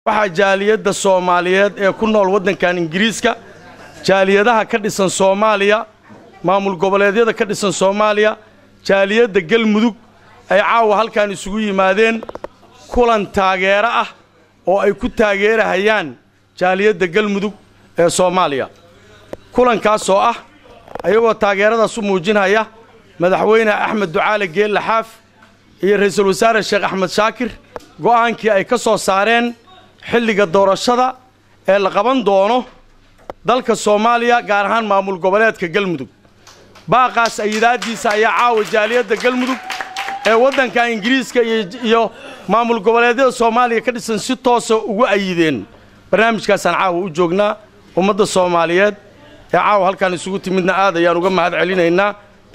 waxaa jaaliyadda soomaaliyeed ee ku nool waddankan ingiriiska jaaliyadaha ka dhisan soomaaliya maamul goboleedyada ka dhisan soomaaliya jaaliyadda galmudug ay caawa halkan isugu yimaadeen kulan taageero ah oo ay ku taageerahayaan jaaliyadda galmudug ee soomaaliya kulankaasoo ah ayagoo taageeradaas u muujinaya madaxweyne axmed ducaale geelle xaaf iyo ra'iisul wasaare sheekh axmed shaakir go'aankii ay ka soo saareen xilliga doorashada ee la qaban doono dalka soomaaliya gaar ahaan maamul goboleedka galmudug baaqaas ayidaaddiisa ayaa caawa jaaliyadda galmudug ee waddanka ingiriiska iyo maamul goboleedyada soomaaliya ka dhisan si toosa ugu ayideen barnaamijkaasaan caawa u joognaa ummadda soomaaliyeed ee caawa halkaan isugu timidna aad ayaan uga mahad celinaynaa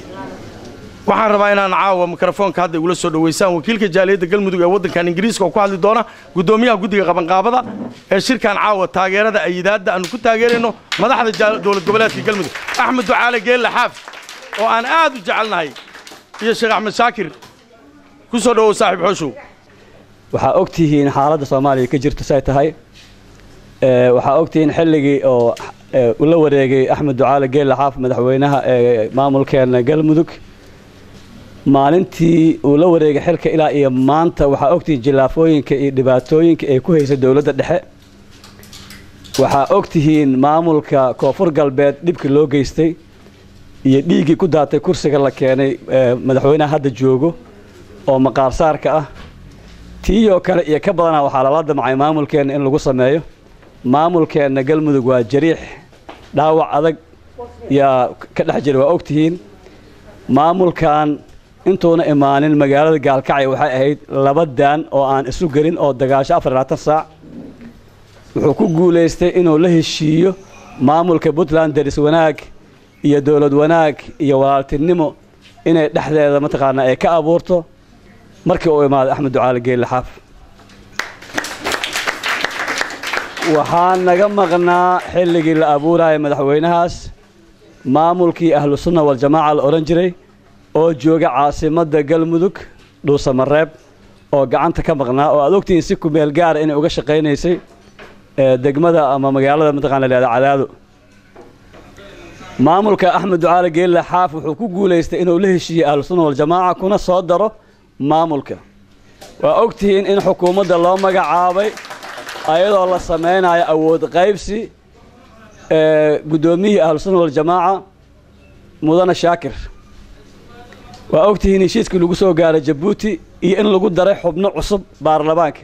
waxaan rabaa inaan caawa mikrofoonka hadda igula soo dhowaysaan wakiilka jaaliyadda galmudug ee waddankan ingiriiska oo ku hadli doona guddoomiyaha guddiga qabanqaabada ee shirkan caawa taageerada ayidaadda aanu ku taageerayno madaxda dowlad goboleedka galmudug axmed ducaale geelle xaaf oo aan aad u jecelnahay iyo sheekh axmed shaakir ku soo dhowow saaxiib xooshow waxaa og tihiin xaaladda soomaaliya ka jirta say tahay waxaa og tihiin xilligii oo ula wareegay axmed ducaale geelle xaaf madaxweynaha ee maamulkeena galmudug maalintii uu la wareegay xilka ilaa iyo maanta waxaa ogtihiin jilaafooyinka iyo dhibaatooyinka ay ku haysay dowladda dhexe waxaa og tihiin maamulka koonfur galbeed dhibkii loo geystay iyo dhiiggii ku daatay kursiga la keenay madaxweynaha hadda joogo oo maqaarsaarka ah tiiyoo kale iyo ka badana waxaa lala damcay maamulkeenna in lagu sameeyo maamulkeenna galmudug waa jariix dhaawac adag yaa ka dhex jira waa ogtihiin maamulkan intuuna imaanin magaalada gaalkacyo waxay ahayd laba daan oo aan isu gelin oo dagaasho afar labaatan saac wuxuu ku guulaystay inuu la heshiiyo maamulka puntland daris wanaag iyo dowlad wanaag iyo walaaltinimo inay dhexdeeda mataqaanaa ay ka abuurto markii uu imaaday axmed ducaali geelle xaaf waxaa naga maqnaa xilligii la abuuraya madaxweynahaas maamulkii ahlu sunna waljamaaca la odhan jiray oo jooga caasimadda galmudug dhuusamareeb oo gacanta ka maqnaa oo aad ogtihiin si kumeel gaara inay uga shaqaynaysay degmada ama magaalada mataqana lahahda cadaado maamulka axmed ducaale geelle xaaf wuxuu ku guulaystay inuu la heshiiyey ahlu sunna waljamaaca kuna soo daro maamulka waa ogtihiin in xukuumadda loo magacaabay ayadoo la samaynayo awood qaybsi guddoomiyihii ahlusunna waljamaaca mudane shaakir waa ogtihiin heshiiskii lagu soo gaaray jabuuti iyo in lagu daray xubno cusub baarlamaanka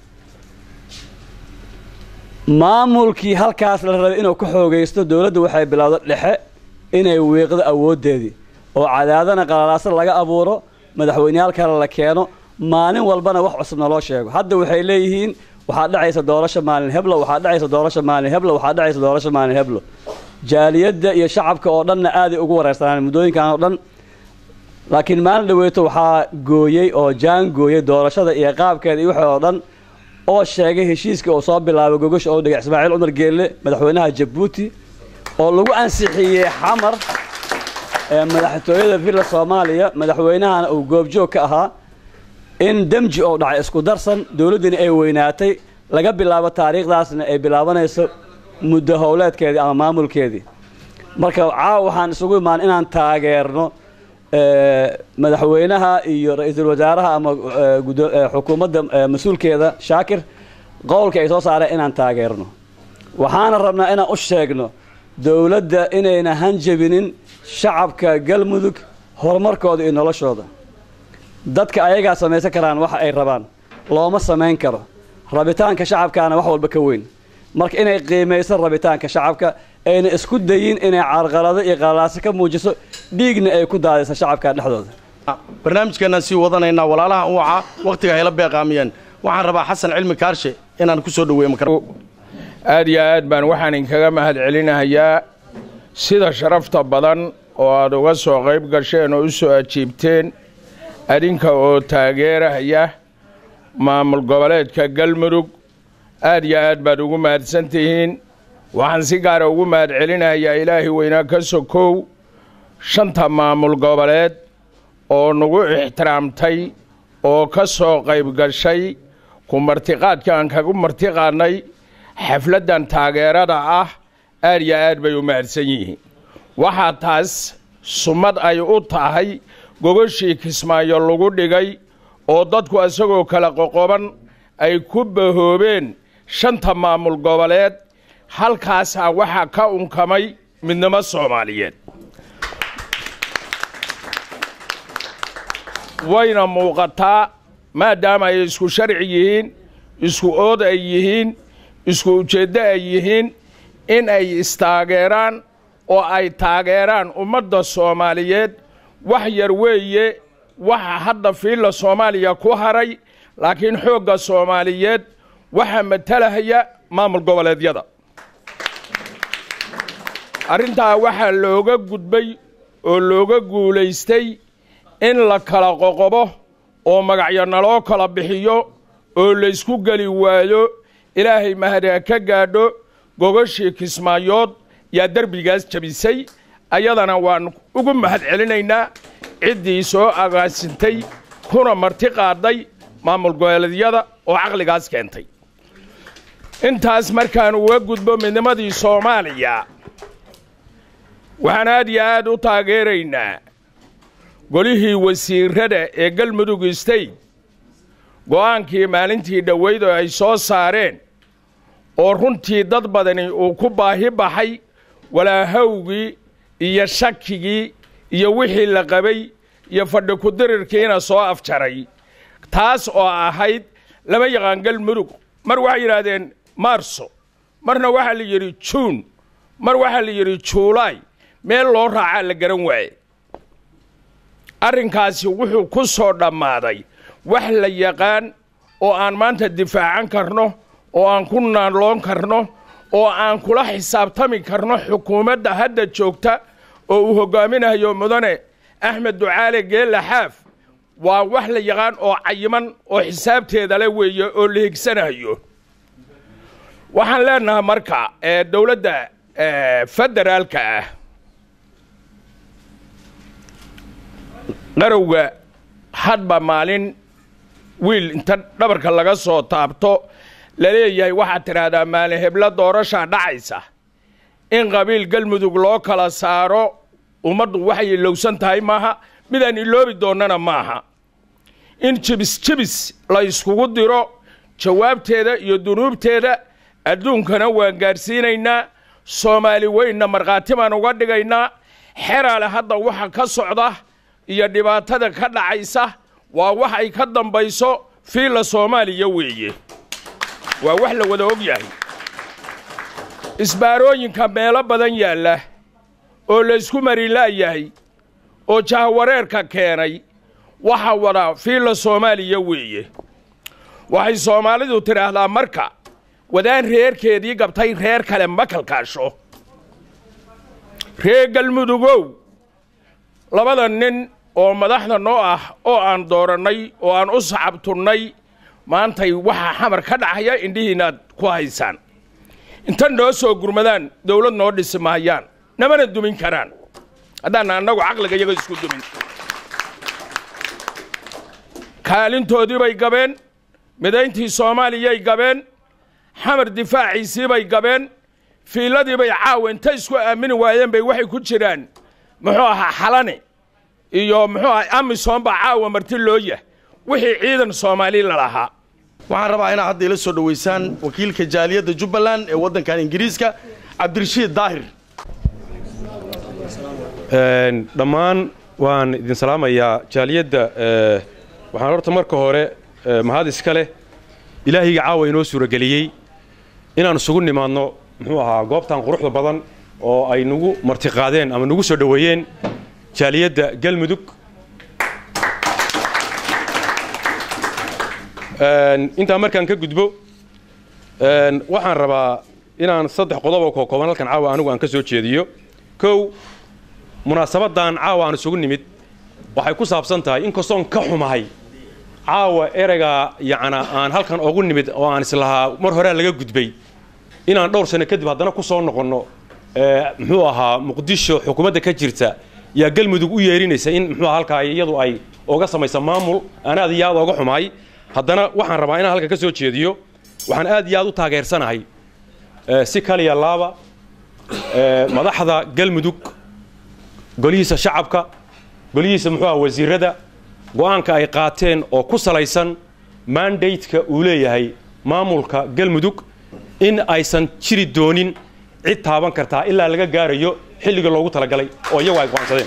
maamulkii halkaas la rabay inuu ka xoogaysto dowladda waxay bilowda dhexe inay wiiqdo awooddeedii oo cadaadana qalalaaso laga abuuro madaxweyneyaal kale la keeno maalin walbana wax cusubna loo sheego hadda waxay leeyihiin waxaa dhacaysa doorasho maalin heblo waxaa dhacaysa doorasho maalin heblo waxaa dhacaysa doorasho maalin heblo jaaliyadda iyo shacabka oo dhanna aaday ugu wareersanaan muddooyinkan oo dhan laakiin maalin dhaweeto waxaa gooyey oo jaan gooyey doorashada iyo qaabkeeda iyo waxa oo dhan oo sheegay heshiiskii uu soo bilaabay gogosha oo dhigay ismaaciil cumar geelle madaxweynaha jabuuti oo lagu ansixiyey xamar madaxtooyada villa soomaaliya madaxweynahana uu goobjoog ka ahaa in demji oo dhacay isku darsan dowladdiina ay weynaatay laga bilaabo taariikhdaasna ay bilaabanayso muddo howleedkeedii ama maamulkeedii marka caawa waxaan isugu imaan inaan taageerno madaxweynaha iyo ra-iisul wasaaraha ama xukuumadda mas-uulkeeda shaakir qowlka ay soo saareen inaan taageerno waxaana rabnaa inaan u sheegno dowladda inayna hanjabinin shacabka galmudug horumarkooda iyo noloshooda dadka ayagaa samaysan karaan waxa ay rabaan looma samayn karo rabitaanka shacabkaana wax walba ka weyn marka inay qiimayso rabitaanka shacabka ayna isku dayin inay carqalado iyo qalalaasi ka muujiso dhiigna ay ku daadayso shacabka dhexdooda barnaamijkeenaan sii wadanaynaa walaalaha u wacaa wakhtiga hayla beeqaamiyeen waxaan rabaa xasan cilmi kaarshe inaan ku soo dhoweeyo aad iyo aad baan waxaan inkaga mahad celinahayaa sida sharafta badan oo aad uga soo qayb gasheen oo u soo ajiibteen adinka oo taageerahaya maamul goboleedka galmudug aad iyo aad baad ugu mahadsan tihiin waxaan si gaara ugu mahad celinayaa ilaahay weynaa ka sokow shanta maamul goboleed oo nagu ixtiraamtay oo ka soo qayb gashay ku martiqaadka aan kagu martiqaadnay xafladdan taageerada ah aad iyo aad bay u mahadsan yihiin waxaa taas sumad ay u tahay gogashii kismaayo lagu dhigay oo dadku isagoo kala qoqoban ay ku bahoobeen shanta maamul goboleed halkaasaa waxaa ka unkamay midnimo soomaaliyeed wayna muuqataa maadaama ay isku sharci yihiin isku ood ay yihiin isku ujeeddo ay yihiin in ay istaageeraan oo ay taageeraan ummadda soomaaliyeed wax yar weeye waxa hadda fiilla soomaaliya ku haray laakiin xoogga soomaaliyeed waxaa matalahaya maamul goboleedyada arrintaa waxaa looga gudbay oo looga guulaystay in la kala qoqobo oo magacyo naloo kala bixiyo oo laysku geli waayo ilaahay mahadee ka gaadho gogashii kismaayood yaa derbigaas jabisay ayadana waan ugu mahad celinaynaa ciddii soo agaasintay kuna marti qaadday maamul goboleedyada oo caqligaas keentay intaas markaan uga gudbo midnimadii soomaaliya waxaan aad iyo aad u taageeraynaa golihii wasiirrada ee galmudug state go'aankii maalintii dhoweyd oo ay soo saareen oo runtii dad badani uu ku baahi baxay walaahowgii iyo shakigii iyo wixii la qabay iyo fadhi ku-dirirkiina soo afjaray taas oo ahayd lama yaqaan galmudug mar waxay yidhaahdeen maarso marna waxaa la yidhi juun mar waxaa la yidhi juulaay meel loo raacaa la garan waaye arrinkaasi wuxuu ku soo dhammaaday wax la yaqaan oo aan maanta difaacan karno oo aan ku naanloon karno oo aan kula xisaabtami karno xukuumadda hadda joogta oo uu hoggaaminayo mudane axmed ducaale geelle xaaf waa wax la yaqaan oo cayiman oo xisaabteeda le weeye oo la higsanayo waxaan leenahay marka ee dowladda federaalka ah qarowga hadba maalin wiil inta dhabarka laga soo taabto la leeyahay waxaad tidhaahdaa maalin heblo doorashaa dhacaysa in qabiil galmudug loo kala saaro ummaddu waxay ilowsan tahay maaha midaan iloobi doonnana maaha in jibis jibis la yskugu diro jawaabteeda iyo dunuubteeda adduunkana waan gaadhsiinaynaa soomaali weynna markhaati baan uga dhigaynaa xeraale hadda waxa ka socda iyo dhibaatada ka dhacaysa waa wax ay ka dambayso fiilla soomaaliya weeye waa wax la wada og yahay isbaarooyinka meelo badan yaalla oo laysku marilaayahay oo jahwareerka keenay waxa wada fiilla soomaaliya weeye waxay soomaalidu tidhaahdaa marka wadaan reerkeedii gabtay reer kale ma kalkaasho reer galmudugow labada nin oo madaxda noo ah oo aan doorannay oo aan u sacabtunnay maantay waxaa xamar ka dhacaya indhihiinaaad ku haysaan inta noo soo gurmadaan dawlad noo dhisi mahayaan namana dumin karaan haddaana annagu caqliga iyaga isku dumin kaalintoodii bay gabeen midayntii soomaaliyay gabeen xamar difaaciisii bay gabeen fiilladii bay caawa inta isku aamini waayeen bay waxay ku jiraan muxuu ahaa xalane iyo muxuu ahaa amisom baa caawa marti loo yah wixii ciidan soomaali lalahaa waxaan rabaa inaad hadda ila soo dhowaysaan wakiilka jaaliyadda jubbaland ee waddankan ingiriiska cabdirashiid daahir dhammaan waan idin salaamayaa jaaliyadda waxaan horta marka hore mahad iska leh ilaahayga caawa inoo suurageliyey inaan isugu nimaadno muxuu ahaa goobtan quruxda badan oo ay nagu martiqaadeen ama nagu soo dhoweeyeen jaaliyadda galmudug intaa markaan ka gudbo waxaan rabaa inaan saddex qodoboo kookooban halkan caawa anigu aan ka soo jeediyo kow munaasabaddan caawa aan isugu nimid waxay ku saabsan tahay inkastoon ka xumahay caawa ereygaa yacna aan halkan ogu nimid oo aan islahaa mar horea laga gudbay inaan dhowr sano kadib haddana ku soo noqonno muxuu ahaa muqdisho xukuumadda ka jirta yaa galmudug u yeerinaysa in muxuu aha halkaa iyadu ay oga samaysa maamul aan aad iyo aad ooga xumahay haddana waxaan rabaa inaan halkan ka soo jeediyo waxaan aad iyo aad u taageersanahay eh, si kaliya laaba eh, madaxda galmudug golihiisa shacabka golihiisa muxuu aha wasiirada go'aanka ay qaateen oo ku salaysan mandateka uu leeyahay maamulka galmudug in aysan jiri doonin cid taaban kartaa ilaa laga gaarayo xilliga loogu talagalay oo iyagu ay go'aansadeen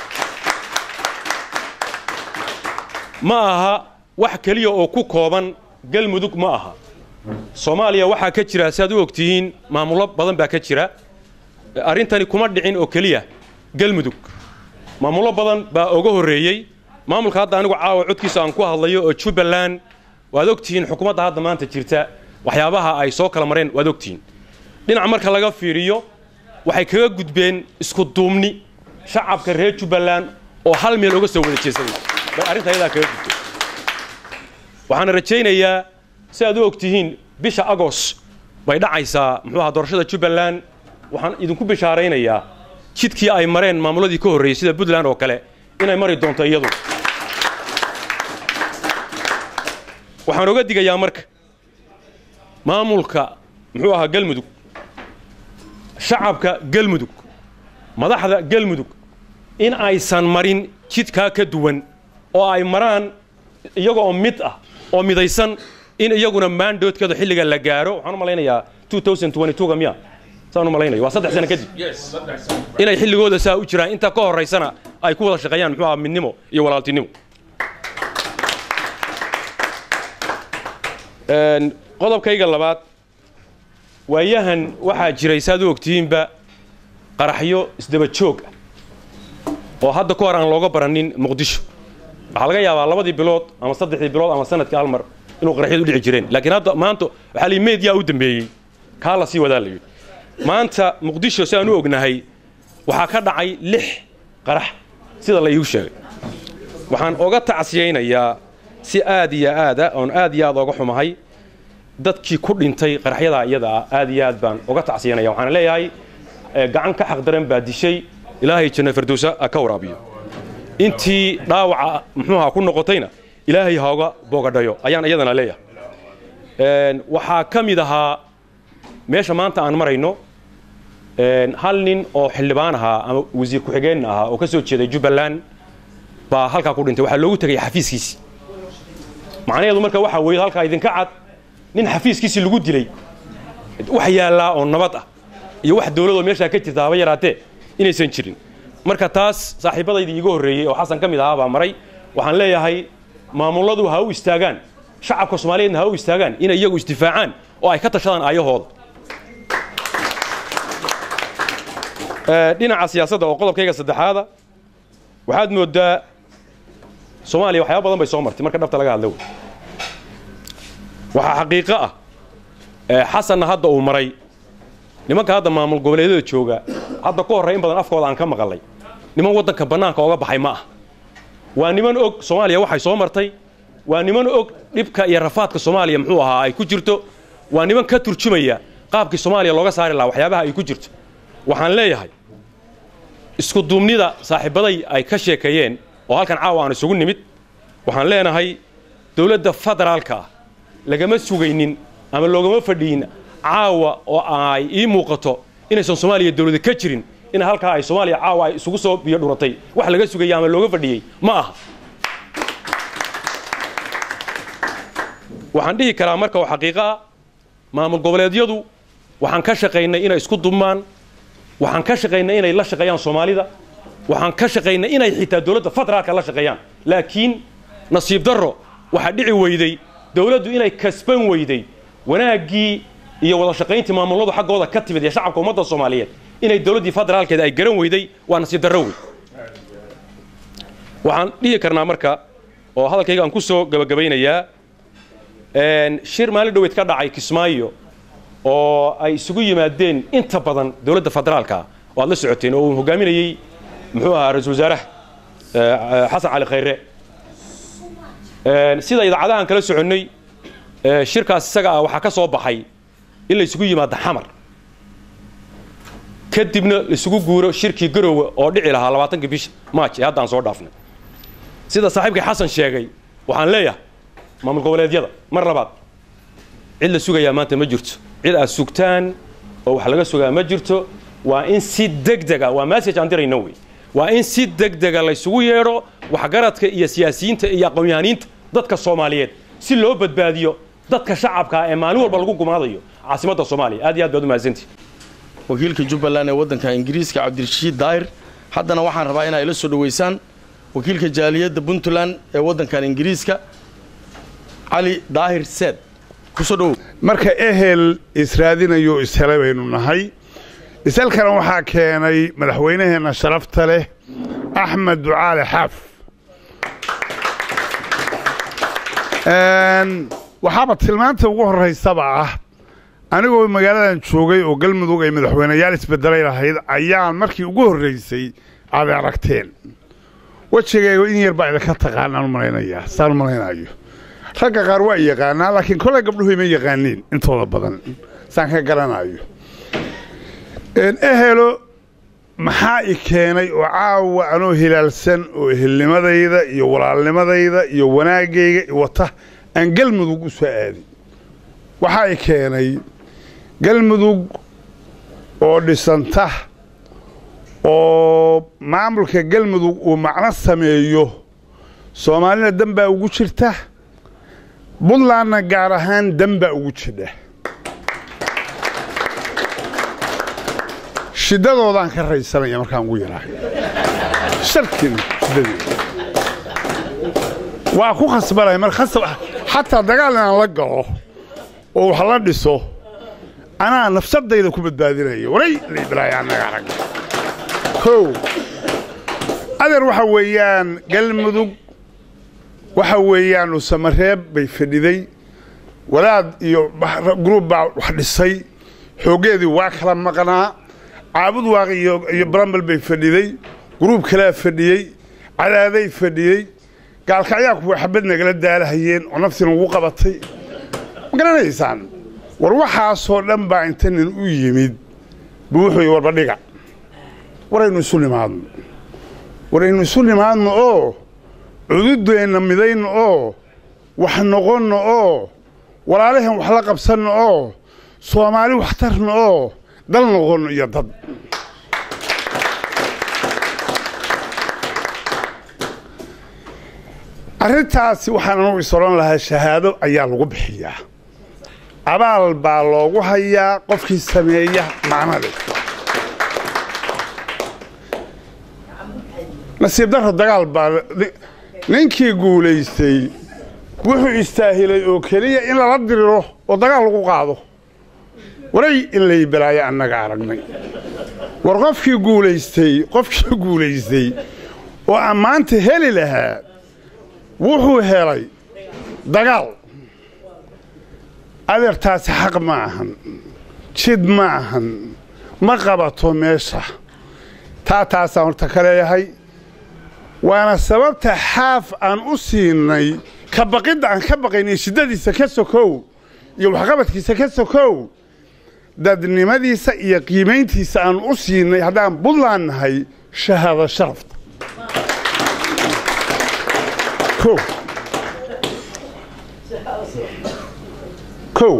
ma aha wax keliya oo ku kooban galmudug ma aha soomaaliya waxaa ka jira si aad u ogtihiin maamullo badan baa ka jira arrintani kuma dhicin oo keliya galmudug maamullo badan baa oga horreeyey maamulka hadda anigu caawa codkiisa aan ku hadlayo oo jubbaland waad ogtihiin xukuumadda hadda maanta jirta waxyaabaha ay soo kala mareen waad ogtihiin dhinac marka laga fiiriyo waxay kaga gudbeen isku duubni shacabka reer jubbaland oo hal meel oga soo wada jeesanay bay arrinta ayadaa kaga gudbeen waxaana rajaynayaa si aad u ogtihiin bisha agos bay dhacaysaa muxuu ahaa doorashada jubbaland waxaan idinku bishaaraynayaa jidkii ay mareen maamuladii ka horreeyey sida puntland oo kale inay mari doonto iyadu waxaan oga digayaa marka maamulka muxuu ahaa galmudug shacabka galmudug madaxda galmudug in aysan marin jidkaa ka duwan oo ay maraan iyaga oo mid ah oo midaysan in iyaguna maandoodkeeda xilliga la gaaro waxaan u malaynayaa 2022 miya saan u malaynayo waa saddex sano kadib inay xilligooda saa u jiraan inta ka horaysana ay ku wada shaqeeyaan muxuu ahaa midnimo iyo walaaltinimo Een, qodobkayga labaad waayahan waxaa jiray saad u ogtihiinba qaraxyo isdaba joog ah oo hadda ka hor aan looga baranin muqdisho waxaa laga yaabaa labadii bilood ama saddexdii bilood ama sanadkii hal mar inuu qaraxyadu dhici jireen laakiin hadda maanta waxaa la meediyaa u dambeeyey kaa la sii wadaa la yidhi maanta muqdisho si aan u ognahay waxaa ka dhacay lix qarax sida la iigu sheegay waxaan oga tacsiyaynayaa si aad iyo aada oon aad iyo aad oga xumahay dadkii ku dhintay qaraxyadaa iyada ah aad iyo aad baan oga tacsiyanaya waxaan leeyahay eh, gacan ka xaq daran baa dishay ilaahay janna firdowsa ha ka waraabiyo intii dhaawaca muxuuha ku noqotayna ilaahay ha oga boogadhayo ayaan iyadana leeyahay Een, waxaa ka mid ahaa meesha maanta aan marayno een, hal nin oo xildhibaan ahaa ama wasiir ku-xigeen ahaa oo ka soo jeeday jubbaland baa halkaa ku dhintay waxaa loogu tegay xafiiskiisi macnaheedu marka waxaa weeye halkaa idinka cad nin xafiiskiisii lagu dilay wax yaallaa oo nabad ah iyo wax dowladoo meeshaa ka jirta haba yaraatee inaysan jirin marka taas saaxiibadaydii iiga horreeyey oo xasan ka mid ahaa baa maray waxaan leeyahay maamuladu ha u istaagaan shacabka soomaaliyeedna ha u istaagaan inay iyagu isdifaacaan oo ay ka tashadaan aayahooda Ee, dhinaca siyaasadda oo qodobkayga saddexaada waxaad moodaa soomaaliya waxyaaba badan bay soo martay marka dhabta laga hadla wey waxaa xaqiiqo ah ee xasanna hadda uu maray nimanka hadda maamul goboleedyada jooga hadda ka horray in badan afkooda aan ka maqalay niman waddanka bannaanka oga baxay ma ah waa niman og soomaaliya waxay soo martay waa niman og dhibka iyo rafaadka soomaaliya muxuu ahaa ay ku jirto waa niman ka turjumaya qaabkii soomaaliya looga saari lahaa waxyaabaha ay ku jirto waxaan leeyahay isku duubnida saaxiibaday ay ka sheekeeyeen oo halkan caawa aan isugu nimid waxaan leenahay dowladda federaalka ah lagama sugaynin ama loogama fadhiyin caawa oo ay ii muuqato inaysan soomaaliya dowlada ka jirin in halkaa ay soomaaliya caawa ay isugu soo biyo dhuratay wax laga sugayay ama looga fadhiyey ma aha waxaan dhihi karaa marka oo xaqiiqo ah maamul goboleedyadu waxaan ka shaqaynay inay isku dubmaan waxaan ka shaqaynay inay la shaqeeyaan soomaalida waxaan ka shaqaynay inay xitaa dowladda federaalka la shaqeeyaan laakiin nasiib darro waxaa dhici weyday dowladdu inay kasban weyday wanaaggii iyo wada shaqayntii maamuladu xaggooda ka timid ee shacabka ummadda soomaaliyeed inay dowladdii federaalkeeda ay garan weyday waa nasiib darro wey waxaan dhihi karnaa marka oo hadalkayga aan ku soo gabagabaynayaa een, shir maalin dhoweed ka dhacay kismaayo oo ay isugu yimaadeen inta badan dowladda federaalka oo aad la socoteen oo uu hogaaminayey muxuu ahaa ra-iisul wasaaraha eh, xasan cali khayre Een, sida idaacadahan kala soconnay eh, shirkaas isaga ah waxaa ka soo baxay in la isugu yimaado xamar kadibna la isugu guuro shirkii garowe oo dhici lahaa labaatankii bisha maaj ee hadda aan soo dhaafnay sida saaxiibkay xasan sheegay waxaan leeyahay maamul goboleedyada mar labaad cid la sugayaa maanta ma jirto cid aad sugtaan oo wax laga sugaa ma jirto waa in si degdega waa message aan dirayno wey waa in si degdega laysugu yeedho waxgaradka iyo siyaasiyiinta iyo aqoon-yahaniinta dadka soomaaliyeed si loo badbaadiyo dadka shacabkaa ee maalin walba lagu gumaadayo caasimadda soomaaliya aad iyo aad baad u mahadsantihi wakiilka jubbaland ee waddanka ingiriiska cabdirashiid daahir haddana waxaan rabaa inaa ila soo dhoweysaan wakiilka jaaliyadda puntland ee waddankan ingiriiska cali daahir seed kusoo dhowow marka ehel israadinayo ishelay baynu nahay ishalkana waxaa keenay madaxweynaheenna sharafta leh axmed ducaale xaaf waxaaba tilmaanta ugu horraysaba ah anigoo magaaladan joogay oo galmudug ay madaxweyneyaal isbedelay lahayd ayaan markii ugu horraysay aad aragteen wejigayga in yar baa idinka taqaanaan malaynayaa saan malaynayo ragga qaar waa yaqaanaa laakiin kolay gabdhuhu ima yaqaaniin intooda badan saan ka garanayo ehelo maxaa i keenay oo caawa anoo hilaalsan oo ehelnimadayda iyo walaalnimadayda iyo wanaagayga wata aan galmudug u soo aadin waxaa i keenay galmudug oo dhisanta oo maamulka galmudug uu macno sameeyo soomaalina dan baa ugu jirta buntlandna gaar ahaan dan baa ugu jidha shiddadoodaan ka raysanaya markaan ugu yaraayo sharkiina shiddadeeda waa ku khasbanaya mar khasab xataa dagaal inaan la galo oo wax la dhiso anaa nafsadayda ku badbaadinaya waray liidraaya annaga arag kow adeer waxa weeyaan galmudug waxa weeyaan usamareeb bay fadhiday wadaad iyo gruub baa wax dhisay xooggeedii waa kala maqnaa caabud waaq iyo barambal bay fadhiday gruub kalea fadhiyey cadaaday fadhiyey gaalkacyaa kuwa xabad nagala daalahayeen oo naftina ugu qabatay ma garanaysaan war waxaasoo dhan baa inta nin u yimid buu wuxuu yii warbadhiga waraynu isu nimaadno waraynu isu nimaadno oo cududeenna midayno oo wax noqonno oo walaalahan wax la qabsanno oo soomaali wax tarno oo dal noqonno iyo dad arrintaasi waxaan anugu is odhan lahaa shahaado ayaa lagu bixiyaa abaal baa loogu hayaa qofkii sameeya macnade nasiib darro dagaal baa ninkii guulaystay wuxuu istaahilay oo keliya in lala diriro oo dagaal lagu qaado waray in lay balaayo annaga aragnay war qofkii guulaystay qofkii guulaystay oo ammaanta heli lahaa wuxuu helay dagaal adeertaasi xaq ma ahan jid ma ahan ma qabato meesha taa taasaan horta ka leeyahay waana sababta xaaf aan u siinay ka baqidda aan ka baqaynay shiddadiisa ka sokow iyo waxqabadkiisa ka sokow dadnimadiisa iyo qiimayntiisa aan u siinay haddaan buntland nahay shahaado sharafta kow kow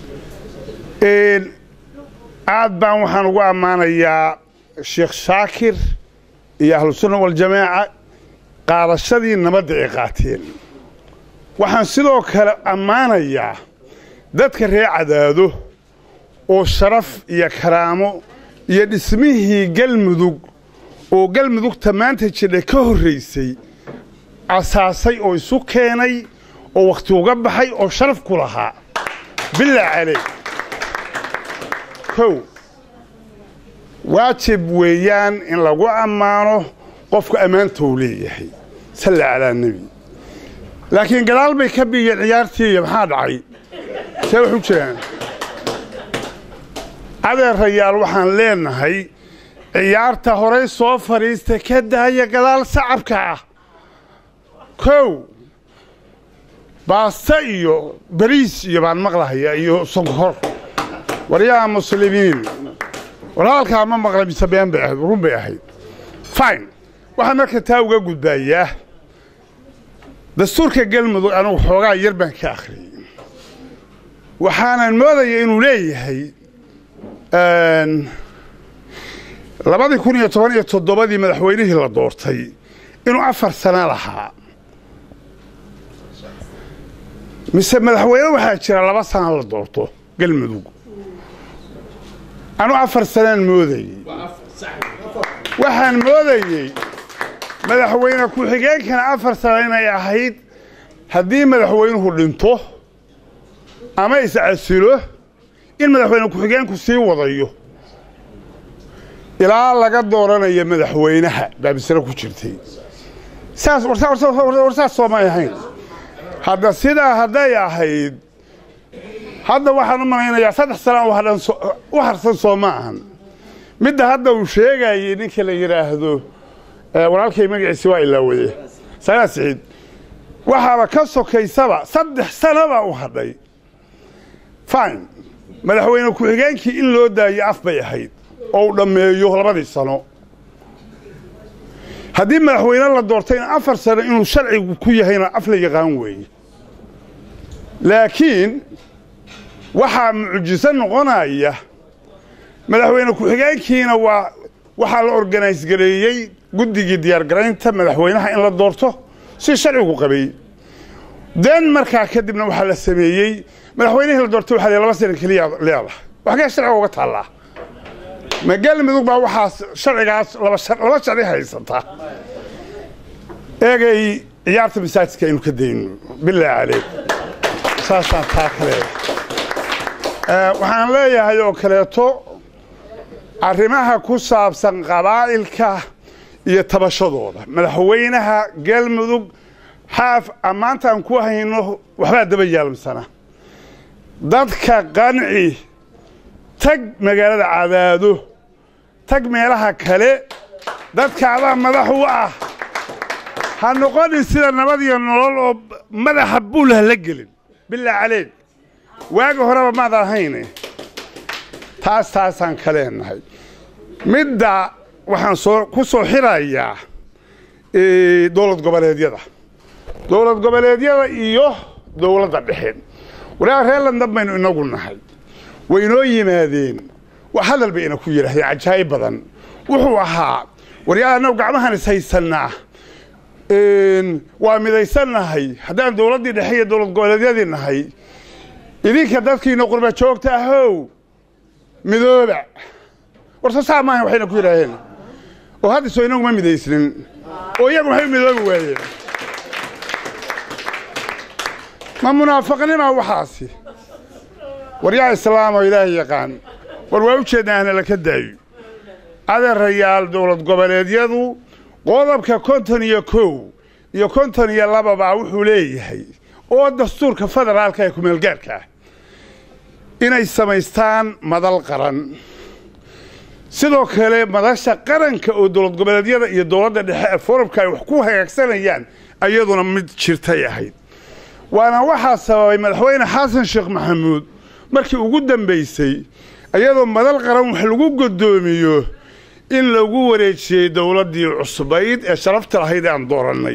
aad baan waxaan ugu ammaanayaa sheekh shaakir iyo ahlusunna waljamaaca qaadashadii nabadda ay qaateen waxaan sidoo kale ammaanayaa dadka reer cadaado oo sharaf iyo karaamo iyo dhismihii galmudug oo galmudugta maanta jidha ka horraysay asaasay oo isu keenay oo wakhti uga baxay oo sharaf ku lahaa bilaa caley kow waajib weeyaan in lagu ammaano qofka ammaanta uu leeyahay salla calaa nebi laakiin gadaal bay ka biyeen ciyaartiiya maxaa dhacay see wax u jiraan adeerayaal waxaan leenahay ciyaarta horay soo fadhiista ka daaya gadaal sacabka ah kow baasta iyo bariis iyo baan maqlahaya iyo sonkor waryaha muslimiin war hadalkaa ma maqla mise been bay ahayd run bay ahayd fine waxaan marka taa uga gudbaayaa dastuurka galmudug anugu xoogaa yar baan ka akhriyey waxaanan moodaya inuu leeyahay labadii kun iyo toban iyo toddobadii madaxweynihii la doortay inuu afar sano lahaa mise madaxweyne waxaa jira laba sana la doorto galmudug anuu afar sanaan moodayey waxaan moodayey madaxweyne ku-xigeenkana afar sano inay ahayd haddii madaxweynuhu dhinto ama iscasilo in madaxweyne ku-xigeenku sii wadayo ilaa laga dooranayo madaxweynaha baa bisre ku jirtay saas war saas soomay ahayn hadda sidaa hadday ahayd hadda waxaan u malaynayaa saddex sana u harsan soo ma ahan midda hadda uu sheegayey ninka la yidhaahdo walaalkay magaciisi waa ilaawade sagaa siciid waxaaba ka sokaysaba saddex sanabaa u hadhay fine madaxweyne ku-xigeenkii in loo daayo af bay ahayd oo uu dhammeeyo labadii sano haddii madaxweyne la doortayna afar sano inuu sharcigu ku yahayna af la yaqaan weeye laakiin waxaa mucjiso noqonaya madaxweyne ku-xigeenkiina waa waxaa la organise gareeyey guddigii diyaargaraynta madaxweynaha in la doorto si sharcigu qabay den markaa kadibna waxaa la sameeyey madaxweynihii la doortay waxaa laba sana keliya leedahay waxgee sharciga uga taallaa ma galmudug baa waxaas sharcigaas laba sharci haysata eegay ciyaarta masaajidka aynu ka dayno bilaa caleyk saasaan taa ka leeyahay waxaan leeyahay oo kaleeto arrimaha ku saabsan qabaa'ilka iyo tabashadooda madaxweynaha galmudug xaaf ammaantaan ku hayno waxbaa daba yaalmsana dadka qanci tag magaalada cadaado tag meelaha kale dadka adaa madax u ah ha noqonin sida nabad iyo nolol oo madaxa buulha la gelin bilaa caleeg waagi horeba maad ahayne taas taasaan ka leenahay midda waxaan soo ku soo xirayaa dowlad goboleedyada dowlad goboleedyada iyo dowladda dhexe walaa reer landan baynu inagu nahay way inoo yimaadeen wax hadal bay ina ku yidhaahdeen cajaa'ib badan wuxuu ahaa waryaa annagu gacmahan is haysannaa waa midaysannahay haddaan dowladdii dhexe iyo dowlad goboleedyadii nahay idinka dadkiina qurba joogta ahow midooba warso saa maahan waxayna ku yidhaaheen oo hadda soo inagu ma midaysnin oo iyagu maxay u midoobi waayeen ma munaafaqnima waxaasi war yaa islaamoo ilaahay yaqaan war waa u jeednaahna laka daayo adeerayaal dowlad goboleedyadu qodobka konton iyo kow iyo konton iyo lababaa wuxuu leeyahay oo dastuurka federaalka ee kumeelgaarka ah inay samaystaan madal qaran sidoo kale madasha qaranka oo dowlad goboleedyada iyo dowladda dhexe ee forumka ay wax ku hagaagsanayaan iyaduna mid jirtay ahayd waana waxaa sababay madaxweyne xasan sheekh maxamuud markii ugu dambaysay iyadoo madal qaran wax lagu godoomiyo in lagu wareejiyey dowladdii cusbayd ee sharafta lahayd ee aan doorannay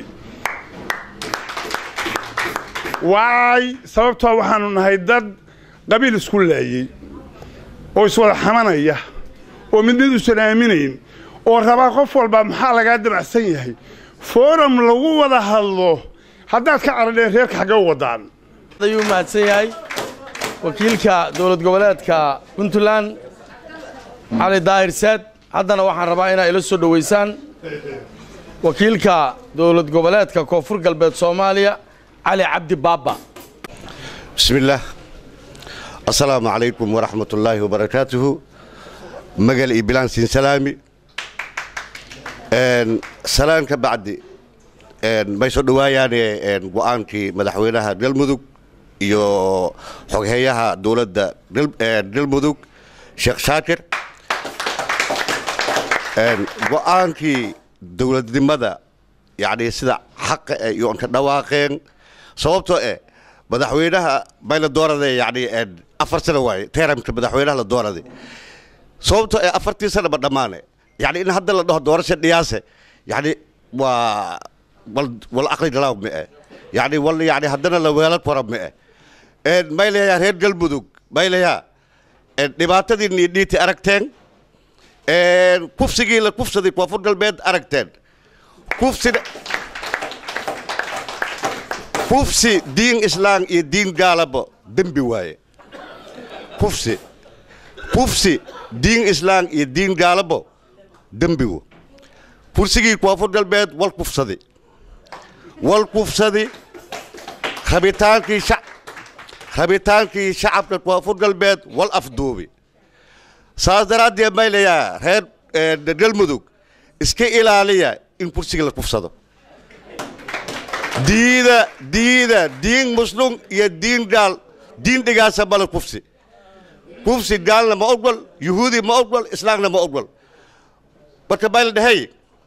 waay sababtoo waxaanu nahay dad qabiil isku laayey oo iswada xamanaya oo mid mid usan aaminayn oo rabaa qof walbaa maxaa lagaa damacsan yahay forum lagu wada hadlo haddaad ka caradheen reerka xagge u waddaan ayuu mahadsan yahay wakiilka dowlad goboleedka puntland cali daahir saad haddana waxaan rabaa inaa ila soo dhowaysaan wakiilka dowlad goboleedka koonfur galbeed soomaaliya cali cabdi baaba بسم الله السلام عليكم ورحمة الله وبركاته مجال إبلان سين سلامي إن سلام كبعد إن ما يصير يعني إن وأنتي مدحوينها دلمذوق يو حقيقها دولة دل دلمذوق شيخ شاكر إن وأنتي دولة دمدا يعني سدا حق يوم كدواقين sababtoo eh madaxweynaha bay la dooraday yani afar sano waaye teramka madaxweynaha la dooraday sababtoo eh afartii sana ma dhammaane yani in hadda la dhaho doorasha dhiyaase yani waa wal wal aqli galaaw ma eh yacni wal yacni haddana la weelad kora ma eh may leeyaa reer galmudug may leeyaa dhibaatadii niidhiiti aragteen kufsigii la kufsaday koonfur galbeed aragteen kufsina kufsi diin islaan iyo diin gaalaba dembi waaye kufsi kufsi diin islaan iyo diin gaalabo dembigu kursigii koonfur galbeed wal kufsadi wal kufsadi rabitaankii shac rabitaankii shacabka koonfur galbeed wal afduubi saas daraaddeed may leeyaa reer galmudug iska ilaaliya in kursiga la kufsado diida diida diin muslum iyo diin gaal diin dhigaasa mala kufsi kufsi gaalna ma ogol yuhuudi ma ogol islaamna ma ogol marka may la dhahay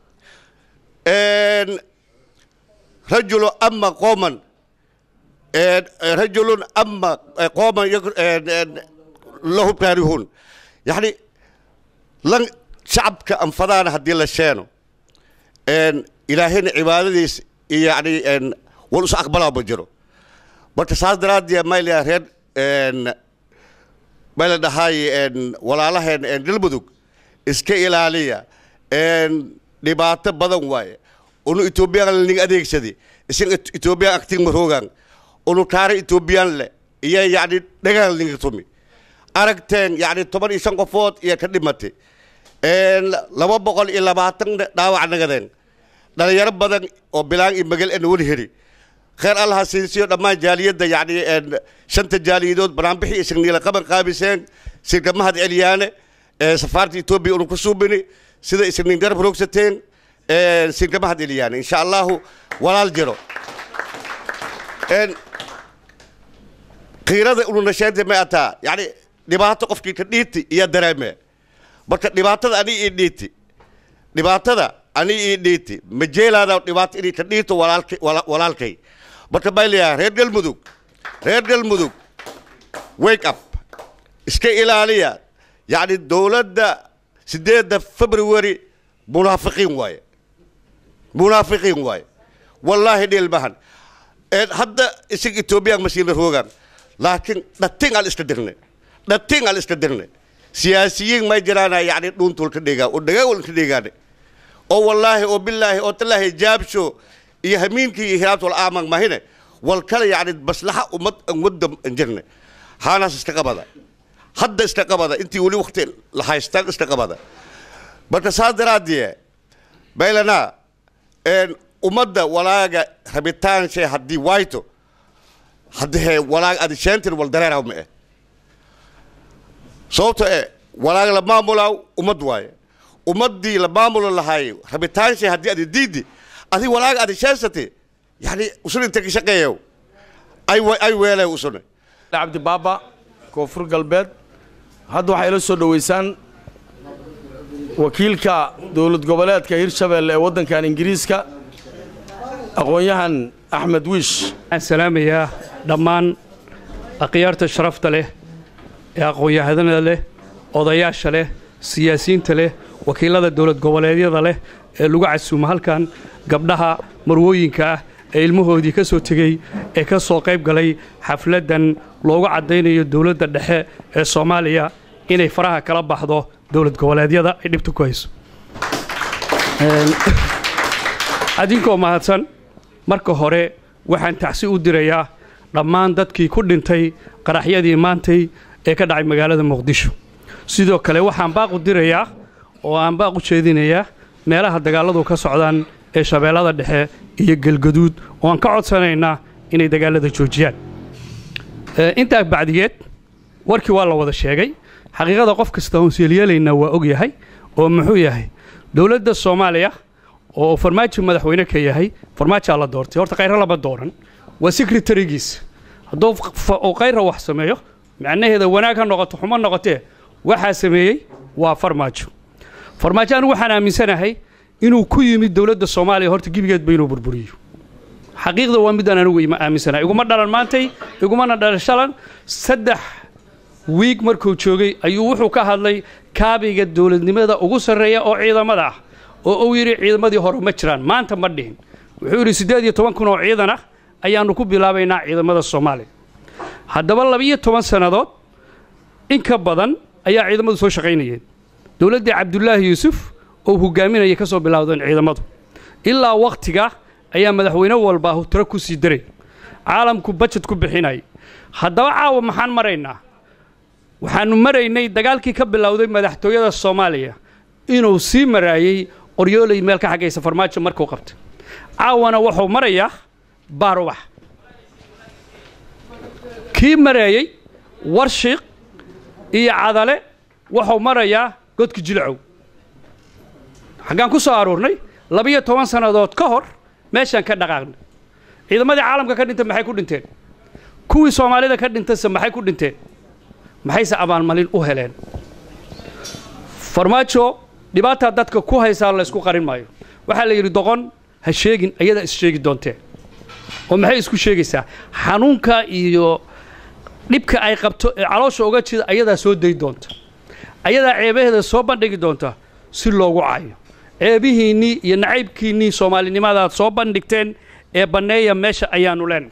rajulu ama qooman rajulun ama qooman lahu kaarihun yani lan shacabka anfadaana haddii la sheeno ilaahayna cibaadadiis iyo yani wal is aqbalaa ma jiro marka saas daraaddeed mayla reer may la dhahay walaalaheen galmudug iska ilaaliya dhibaato badan waaye unu etoobiyaan ning adeegsadi isin etoobiyaan aktig maroogan unu kaara etoobiyaan le iyo yani dhagaan ninga tumi aragteen yani toban iyo shan qofood iyo ka dhimatay laba boqol iyo labaatan dhaawac nagadeen dhalinyaro badan oo bilaan iyo magal en wali heri kheer allaha siinsiyo dhammaan jaaliyadda yani shanta jaaliyadood banaanbixii isagniila qaban qaabiseen sirka mahad celiyaane safaarta etoobiya unu ku suubini sida isagnin garab roogsateen sirka mahad celiyaane insha allahu walaal jiro qiirada unu nasheente ma ataa yani dhibaato qofkii ka dhiiti iyo dareeme marka dhibaatada ani ii dhiiti dhibaatada ani ii dhiiti ma jeelaada dhibaato inay ka dhiito walaalkay marka baa leeyahay reer galmudug reer galmudug wake up iska ilaaliya yacni dowladda sideedda february munaafiqiin waaye munaafiqiin waaye wallaahi dhilmahan hadda isig etoobiyaan masiina roogaan laakiin dhatin al iska dirne dhatin al iska dirne siyaasiyiin may jiraana yani dhuuntul ka dhigaa oo dhagaawal ka dhigaane oo wallaahi oo bilaahi oo talaahi jaabsho iyo hamiinkii iyo hiraabtul aaman mahine wal kale yani maslaxa ummad an wadda an jirne haanaas iska qabada hadda iska qabada intii weli wakti la haystaan iska qabada marka saas daraaddiye baylanaa ummadda walaaga rabitaanshe haddii wayto haddee walaag adi sheentin wal dareeraw ma eh sababto e walaag la maamulaaw ummad waaye ummaddii la maamuli lahaay rabitaanshe haddii adi diidi adi walaag adi sheensate yani usun inta ka shaqeeyow ay ay weele usune cabdi baaba koonfur galbeed hadda waxay ila soo dhoweysaan wakiilka dowlad goboleedka hirshabeelle ee waddankan ingiriiska aqoon-yahan axmed wiish waxaan salaamayaa dhammaan akhyaarta sharafta leh ee aqoon-yahanada leh odayaasha leh siyaasiyiinta leh wakiilada dowlad goboleedyada leh ee lagu casuumo halkan gabdhaha marwooyinka ah ee ilmahoodii ka soo tegey ee ka soo qayb galay xafladdan loogu caddaynayo dowladda dhexe ee soomaaliya inay faraha kala baxdo dowlad goboleedyada ay dhibta ku hayso adinkoo mahadsan marka hore waxaan tacsi u dirayaa dhammaan dadkii ku dhintay qaraxyadii maantay ee ka dhacay magaalada muqdisho sidoo kale waxaan baaq u dirayaa oo aan baaq u jeedinayaa meelaha dagaalladu ka socdaan ee shabeellada dhexe iyo gelgaduud oo aan ka codsanaynaa inay dagaallada joojiyaan intaa bacdigeed warkii waa la wada sheegay xaqiiqada qof kasta oon seelyeelaynaa waa og yahay oo muxuu yahay dowladda soomaaliya oo farmaajo madaxweyne ka yahay farmaajaa la doortay horta khayra lama dooran waa sekretarigiisa hadduu uu khayra wax sameeyo macnaheeda wanaag ha noqoto xumo noqotee waxaa sameeyey waa farmaajo farmaajo anigu waxaan aaminsanahay inuu ku yimid dowladda soomaaliya horta gebigeedba inuu burburiyo xaqiiqda waa midaan anigu ima aaminsanahay iguma dhalan maantay igumana dhalan shalan saddex wiig markuu joogay ayuu wuxuu ka hadlay kaabiga dowladnimada ugu sarreeya oo ciidamada ah oo uu yidhi ciidamadii hore ma jiraan maanta ma dhihin wuxuu yidhi siddeed iyo toban kun oo ciidan ah ayaannu ku bilaabaynaa ciidamada soomaaliya haddaba labiyo toban sannadood in ka badan ayaa ciidamadu soo shaqaynayeen dowladdii cabdulaahi yuusuf oo hogaaminaya ka soo bilaawdeen ciidamadu ilaa wakhtiga ayaa madaxweyne walba tiro ku sii daray caalamku bajet ku bixinaya haddaba caawa maxaan maraynaa waxaannu maraynay dagaalkii ka bilowday madaxtooyada soomaaliya inuu sii maraayey qoryoolay meel ka xaggaysa farmaajo markuu qabtay caawana wuxuu marayaa baarubax kii maraayey warshiiq iyo cadale wuxuu marayaa godka jilcow xaggaan ku soo aruurnay labiyo toban sannadood ka hor meeshaan ka dhaqaaqnay ciidamadii caalamka ka dhintay maxay ku dhinteen kuwii soomaalida ka dhintayse maxay ku dhinteen maxayse abaalmalin u heleen farmaajo dhibaataa dadka ku haysaa laysku qarin maayo waxaa la yidhi doqon ha sheegin ayadaa is sheegi doontee oo maxay isku sheegaysaa xanuunka iyo dhibka ay qabto ee caloosha uga jida ayadaa soo dayi doonta ayadaa ceebaheeda soo bandhigi doonta si loogu cayo ceebihiinnii iyo nacaybkiinnii soomaalinimadaad soo bandhigteen ee banneeya meesha ayaannu leenahay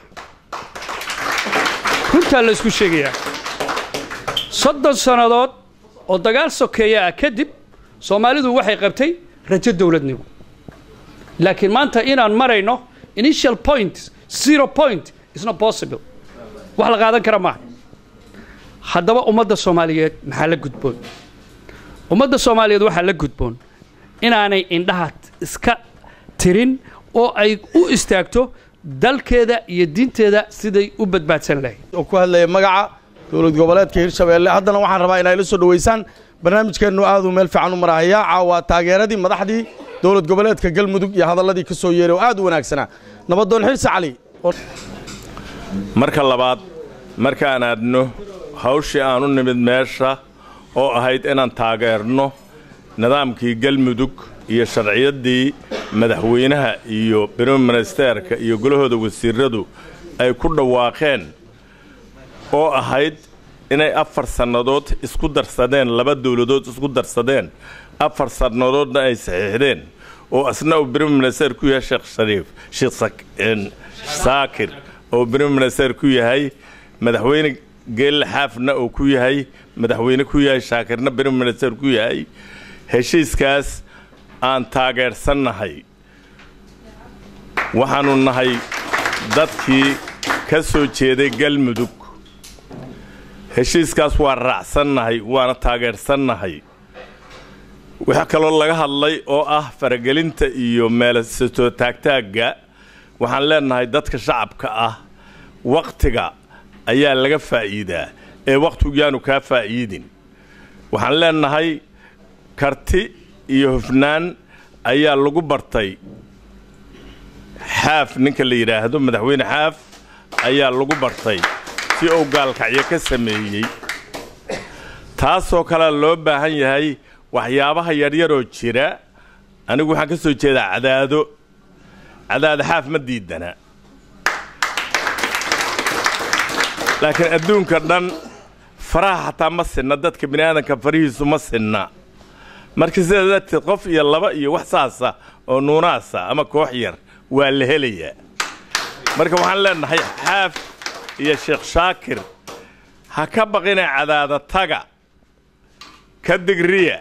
runtaa la ysku sheegayaa soddon sannadood oo dagaal sokeeya ah kadib soomaalidu waxay qabtay rajo dowladnimo laakiin maanta inaan marayno initial point zero point is not possible wax la qaadan kara maaha haddaba ummadda soomaaliyeed maxaa la gudboon ummadda soomaaliyeed waxaa la gudboon inaanay indhaha iska tirin oo ay u istaagto dalkeeda iyo diinteeda siday u badbaadsan lahayd oo ku hadlaya magaca dowlad goboleedka hirshabeelle haddana waxaan rabaa inay la soo dhoweysaan barnaamijkeennu aaduu meel fiican u marahayaa caawa taageeradii madaxdii dowlad goboleedka galmudug iyo hadalladii ka soo yeeray oo aad u wanaagsanaa nabadoon xirsi cali marka labaad markaan aadno hawshii aan u nimid meesha oo ahayd inaan taageerno nidaamkii galmudug iyo sharciyaddii madaxweynaha iyo briministeerka iyo golahooda wasiiradu ay ku dhawaaqeen oo ahayd inay afar sannadood isku darsadeen laba dowladood isku darsadeen afar sannadoodna ay saxiixdeen oo asna uu briministeer ku yahay sheekh shariif sheekh saakir oo briministeer ku yahay madaxweyne geelle xaafna uu ku yahay madaxweyne ku yahay shaakirna briministeer ku yahay heshiiskaas aan taageersannahay waxaannu nahay dadkii ka soo jeeday galmudug heshiiskaas waa raacsannahay waana taageersannahay waxaa kaloo laga hadlay oo ah faragelinta iyo meelasatoo taagtaagga waxaan leennahay dadka shacabka ah wakhtiga ayaa laga faa'iidaa ee wakhtigu yaanu kaa faa'iidin waxaan leennahay karti iyo hufnaan ayaa lagu bartay xaaf ninka la yidhaahdo madaxweyne xaaf ayaa lagu bartay si uu gaalkacyo ka sameeyey taasoo kalea loo baahan yahay waxyaabaha yaryaroo jira anigu waxaan ka soo jeedaa cadaado cadaado xaaf ma diidana laakiin adduunka dhan faraha xataa ma sinna dadka bini aadanka farihiisu ma sinna marka sidaa darteed qof iyo laba iyo wax saasa oo nuunaasa ama koox yar waa la helayaa marka waxaan leennahay xaaf iyo sheekh shaakir ha ka baqina cadaada taga ka digriya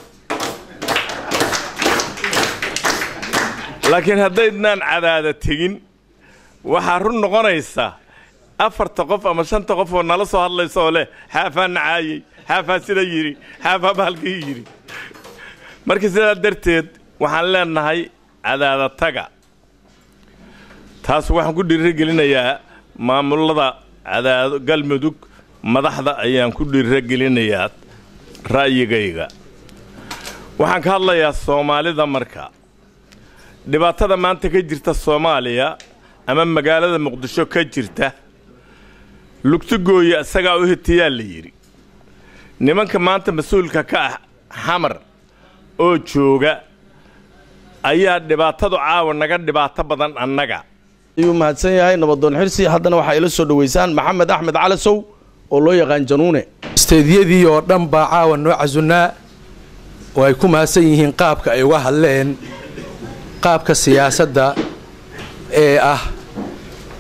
laakiin haddaydnaan cadaada tegin waxaa run noqonaysa afarta qof ama shanta qof oo nala soo hadlaysa oo leh xaafaa nacaayey xaafaa sida yidhi xaafaa baalkii yidhi marka sidaa darteed waxaan leennahay cadaada taga taas waxaan ku dhiirigelinayaa maamulada cadaado galmudug madaxda ayaan ku dhiirigelinayaa ra'yigayga waxaan ka hadlayaa soomaalida marka dhibaatada maanta ka jirta soomaaliya ama magaalada muqdisho ka jirta lugtigooya isagaa u hitiyaa la yidhi nimanka maanta mas-uulka ka ah xamar oo jooga ayaa dhibaatadu caawa naga dhibaato badan annaga ayuu mahadsan yahay nabadoon xirsi haddana waxaa ila soo dhoweysaan maxamed axmed calasow oo loo yaqaan januune isteedyadii oo dhan baa caawa noo casunnaa oo ay ku mahadsan yihiin qaabka ay uga hadleen qaabka siyaasadda ee ah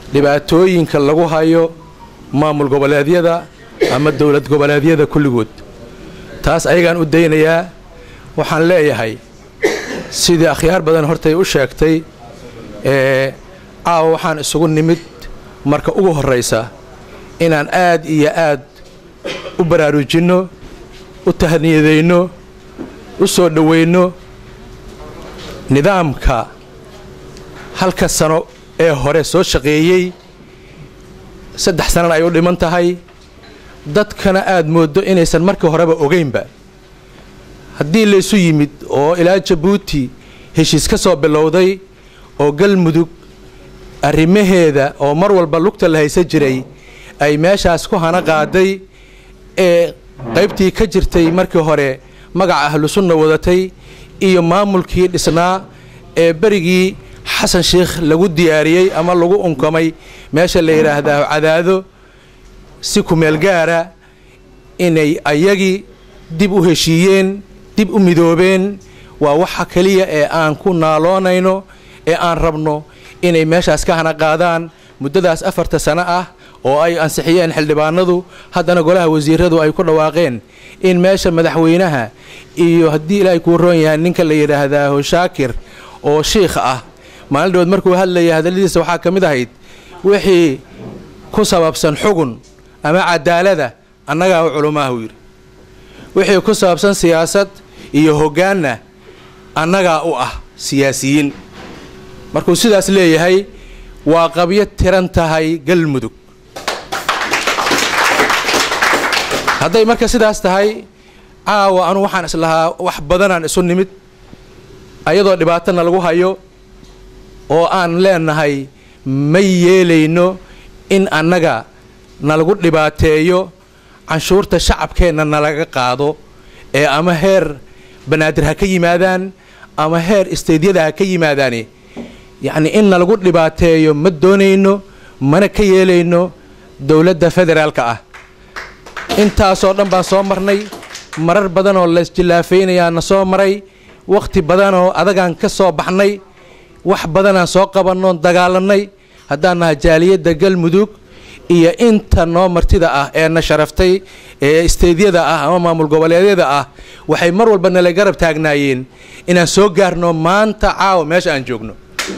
dhibaatooyinka lagu hayo maamul goboleedyada ama dowlad goboleedyada kulligood taas ayagaan u daynayaa waxaan leeyahay sidii akhyaar badan hortay u sheegtay ee caawa waxaan isugu nimid marka ugu horraysa inaan aad iyo aad u baraarujinno u tahniyadayno u soo dhowayno nidaamka halka sano ee hore soo shaqeeyey saddex sanana ay u dhiman tahay dadkana aad mooddo inaysan markii horeba ogaynba haddii laysu yimid oo ilaa jabuuti heshiis ka soo bilowday oo galmudug arrimaheeda oo mar walba lugta la haysan jiray ay meeshaas ku hana qaaday ee qaybtii ka jirtay markii hore magaca ahlusunna wadatay iyo maamulkii dhisnaa ee berigii xasan sheikh lagu diyaariyey ama lagu unkamay meesha la yidhaahdaa cadaado si kumeel gaara inay ayagii dib u heshiiyeen dib u midoobeen waa waxa keliya ee aan ku naaloonayno ee aan rabno inay meeshaas ka hana qaadaan muddadaas afarta sano ah oo ay ansixiyeen xildhibaanadu haddana golaha wasiiradu ay ku dhawaaqeen in meesha madaxweynaha iyo haddii ilaahay kuu roon yahay ninka la yidhaahdaa hoshaakir oo shiikh ah maalin dhawood markuu hadlayay hadalladiisa waxaa ka mid ahayd wixii ku sababsan xugun ama cadaalada annagaa u culumaahu yidhi wixii ku saabsan siyaasad iyo hoggaanna annagaa u ah siyaasiyiin markuu sidaas leeyahay waa qabyo tiran tahay galmudug hadday marka sidaas tahay caawa anu waxaan islahaa wax badanaan isu nimid ayadoo dhibaatana lagu hayo oo aan leenahay ma yeelayno in annaga nalagu dhibaateeyo canshuurta shacabkeenna nalaga qaado ee ama heer banaadir ha ka yimaadaan ama heer isteydyada ha ka yimaadaani yacni in nalagu dhibaateeyo ma doonayno mana ka yeelayno dowladda federaalka ah intaasoo dhan baan soo marnay marar badan oo laisjillaafaynayaa na soo maray wakhti badanoo adagaan ka soo baxnay wax badanaan soo qabannoon dagaalannay haddaan naha jaaliyadda galmudug iyo inta noo martida ah ee na sharaftay ee isteydyada ah ama maamul goboleedyada ah waxay mar walba nala garab taagnaayeen inaan soo gaarno maanta caawa meesha aan joogno